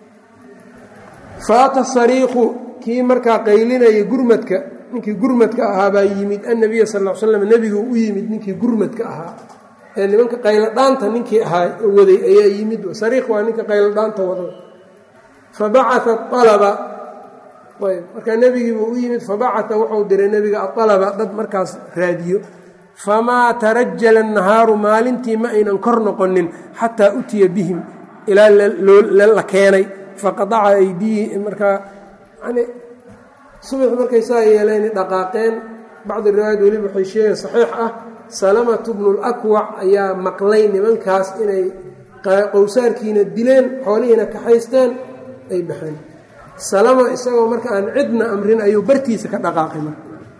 faata sariiqu kii markaa qaylinaya gurmadka ninkii gurmadka ahaa baa yimid annabiya sal l slam nebigu u yimid ninkii gurmadka ahaa ee nimanka qayladhaanta ninkii ahaa waday ayaa yimid sariiq waa ninka qayladhaanta wado fabacaa alaba ayb markaa nebigiibuu u yimid fabacaa wuxuu diray nebiga aalaba dad markaas raadiyo famaa tarajala nahaaru maalintii ma aynan kor noqonin xataa utiya bihim ilaa la keenay faqadaca aydiihi markaa yani subax markay saa yeeleen dhaqaaqeen bacdi riwaayad weliba waxay sheegeen saxiix ah salamatu bnulakwac ayaa maqlay nimankaas inay qowsaarkiina dileen xoolihiina kaxaysteen ay baxeen salama isagoo marka aan cidna amrin ayuu bartiisa ka dhaqaaqay marka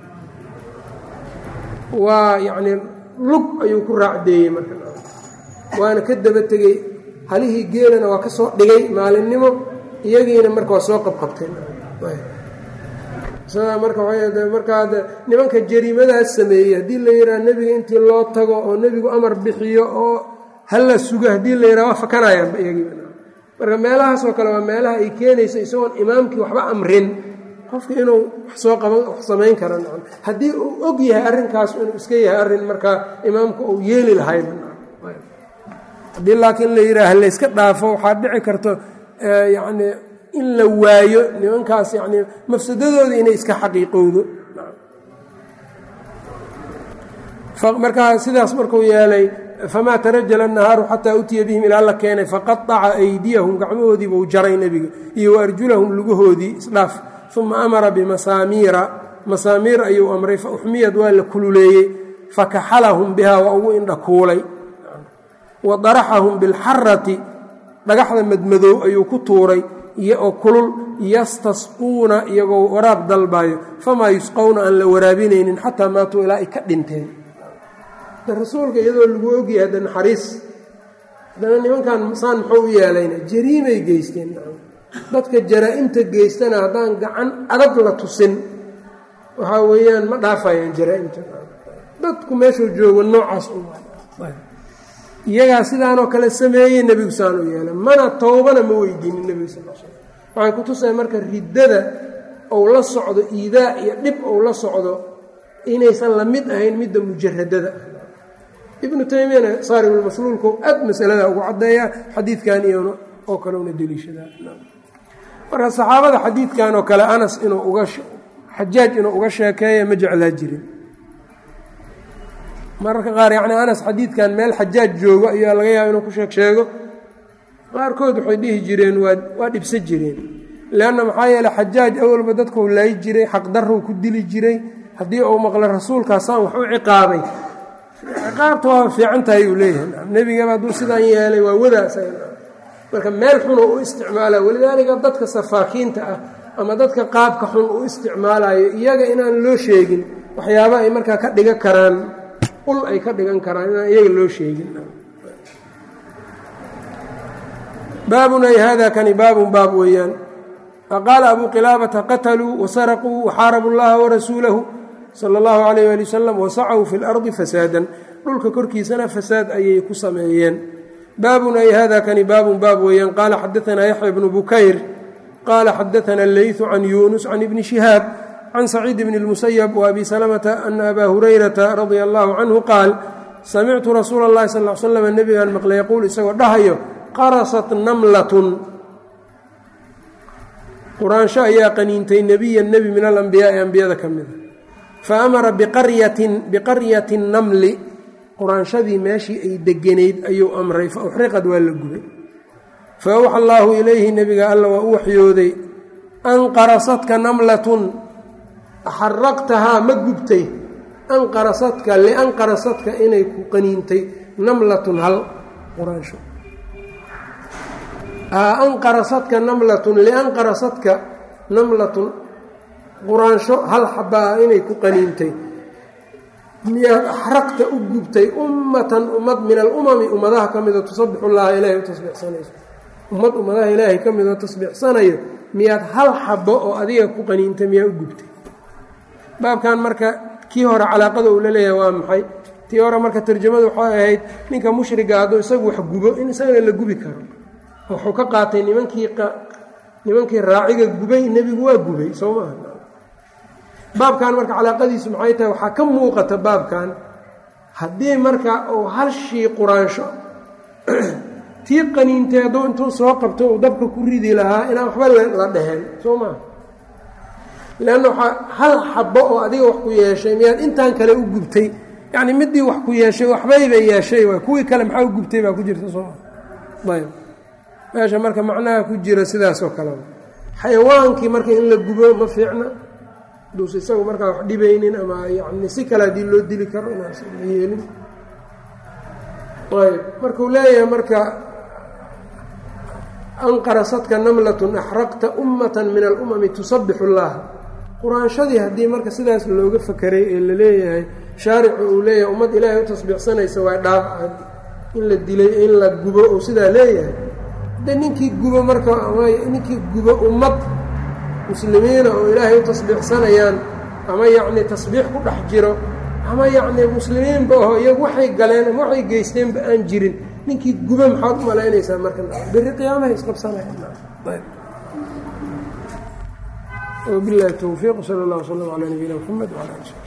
waa yacnii lug ayuu ku raacdeeyey marka waana ka daba tegey halihii geelana waa ka soo dhigay maalinimo iyagiina marka waa soo qabqabteen isagaa marka markaa nimanka jariimadaas sameeyey haddii la yidhaha nebiga intii loo tago oo nebigu amar bixiyo oo hala sugo haddii la yidhaha waa fakanayaanba iyagiiba marka meelahaasoo kale waa meelaha ay keenayso isagoon imaamkii waxba amrin qofka inuu wax soo qaban wax samayn kara nacam haddii uu og yahay arrinkaas inuu iska yahay arrin markaa imaamku uu yeeli lahayba haddii laakiin la yidhaaha layska dhaafo waxaa dhici karto yacni in la waayo nimankaas yacni mafsadadooda inay iska xaqiiqowdo markaa sidaas markuu yeelay famaa tarajala annahaaru xataa utiya bihim ilaa la keenay faqaaca aydiyahum gacmahoodii buu jaray nebiga iyo wa arjulahum lugahoodii isdhaaf uma amara bimasaamiira masaamiir ayuu amray fa uxmiyad waa la kululeeyey fakaxalahum bihaa waa ugu indhakuulay wa daraxahum bilxarati dhagaxda madmadow ayuu ku tuuray oo kulul yastasquuna iyagoo waraab dalbayo famaa yusqowna aan la waraabinaynin xataa maatuu ilaa ay ka dhinteen rasuulka iyadoo lagu ogyahay hadda naxariis haddana nimankan saan muxuu u yeelayna jariimay geysteen dadka jaraa-imta geystana haddaan gacan adag la tusin waxaa weeyaan ma dhaafayaan jaraa-imta dadku meeshuu joogo noocaas iyagaa sidaanoo kale sameeyey nebigu saan u yeelay mana towbana ma weydiinin nebigu sal slam waxay ku tusaya marka riddada ou la socdo iidaa iyo dhib ou la socdo inaysan la mid ahayn midda mujaradada ibnu taymiyana saaribulmasluulku aad masalada ugu caddeeyaa xadiidkan iyona oo kale una deliishadaa marka saxaabada xadiidkan oo kale anas inuu uga xajaaj inuu uga sheekeeya ma jeclaa jirin mararka qaar yacni anas xadiidkan meel xajaaj joogo ayaa laga yaaba inuu ku sheeg sheego qaarkood waxay dhihi jireen waa waa dhibsa jireen leanna maxaa yeele xajaaj awalba dadkuu laayi jiray xaqdarrow ku dili jiray haddii uu maqla rasuulkaasaan wax u ciqaabay ciqaabta waa fiican tahay uu leeyahay nebigaba hadduu sidaan yeelay waa wadaas marka meel xunuu u isticmaalaa walidaalika dadka safaakiinta ah ama dadka qaabka xun u isticmaalayo iyaga inaan loo sheegin waxyaaba ay markaa ka dhigan karaan ul ay ka dhigan karaan inaan iyaga loo sheegin baabun ay hada kani baabun baab weeyaan faqaala abuu qilaabata qataluu wasaraquu waxaarabu llaha warasuulahu sala allahu calayh ali wasalam wasacaw fi lardi fasaadan dhulka korkiisana fasaad ayay ku sameeyeen baabun ay hada kani baabun baab weeyaan qaala xadaanaa yaxya bnu bukayr qaala xadaana leytu can yuunus can ibni shihaab can saciid bni اlmusayab waabi salamata ana abaa hurayrata radia allahu canhu qaal samictu rasuula اllahi sal l slam nebigaan maqlay yaquul isagoo dhahayo qarasat namlatun quraansho ayaa qaniintay nebiyan nebi min alambiyaai ambiyada ka mida fa amara biqaryatin biqaryati namli quraanshadii meeshii ay deganayd ayuu amray fa uxriqad waa la gubay fa awxa allaahu ilayhi nebiga alla waa u waxyooday anqarasadka namlatun xaraqtahaa ma gubtay anqarasadka lianqarasadka inay ku qaniintay namlatun hal quraansho anqarasadka namlatun lianqarasadka namlatun quraansho hal xabaa inay ku qaniintay miyaad axraqta u gubtay ummatan ummad min alumami ummadaha ka midoo tusabixu llaha ilaahay u tasbiixsanayso ummad ummadaha ilaahay ka midoo tasbiixsanayo miyaad hal xabo oo adiga ku qaniintay miyaa u gubtay baabkan marka kii hore calaaqada uu la leeyahay waa maxay tii hore marka tarjamadu waxay ahayd ninka mushriga hadduu isagu wax gubo in isagana la gubi karo wuxuu ka qaatay nimankii nimankii raaciga gubay nebigu waa gubay soo maaha baabkan marka calaaqadiisu maxay tahay waxaa ka muuqata baabkan haddii marka uu hal shii quraansho tii qaniintay hadduu intuu soo qabto uu dabka ku ridi lahaa inaan waxba la dheheen soo maaha leanna waxaa hal xabo oo adiga wax ku yeeshay miyaad intaan kale u gubtay yacni midii wax ku yeeshay waxbayba yeeshay waay kuwii kale maxaa u gubtay baa ku jirta soo maa ayb meesha marka macnaha ku jira sidaasoo kaleba xayawaankii marka in la gubo ma fiicna duuse isagu markaa wax dhibaynin ama yani si kale haddii loo dili karo inaas la yeelin ayb markuu leeyahay marka anqarasadka namlatun axraqta ummatan min alumami tusabixu llaha quraanshadii haddii marka sidaas looga fakeray ee la leeyahay shaaricu uu leeyahay ummad ilaahay u tasbiixsanaysa waa dhaawaca in la dilay in la gubo oo sidaa leeyahay de ninkii gubo marka ninkii gubo ummad muslimiina oo ilaahay u tasbiixsanayaan ama yacni tasbiix ku dhex jiro ama yacni muslimiinba aho iyagu waxay galeen ama waxay geysteenba aan jirin ninkii gubo maxaad u malaynaysaa marka berri qiyaamaha isqabsanaya وبالله التوفيق وصلى الله وسلم على نبينا محمد وعلى اله وصحبه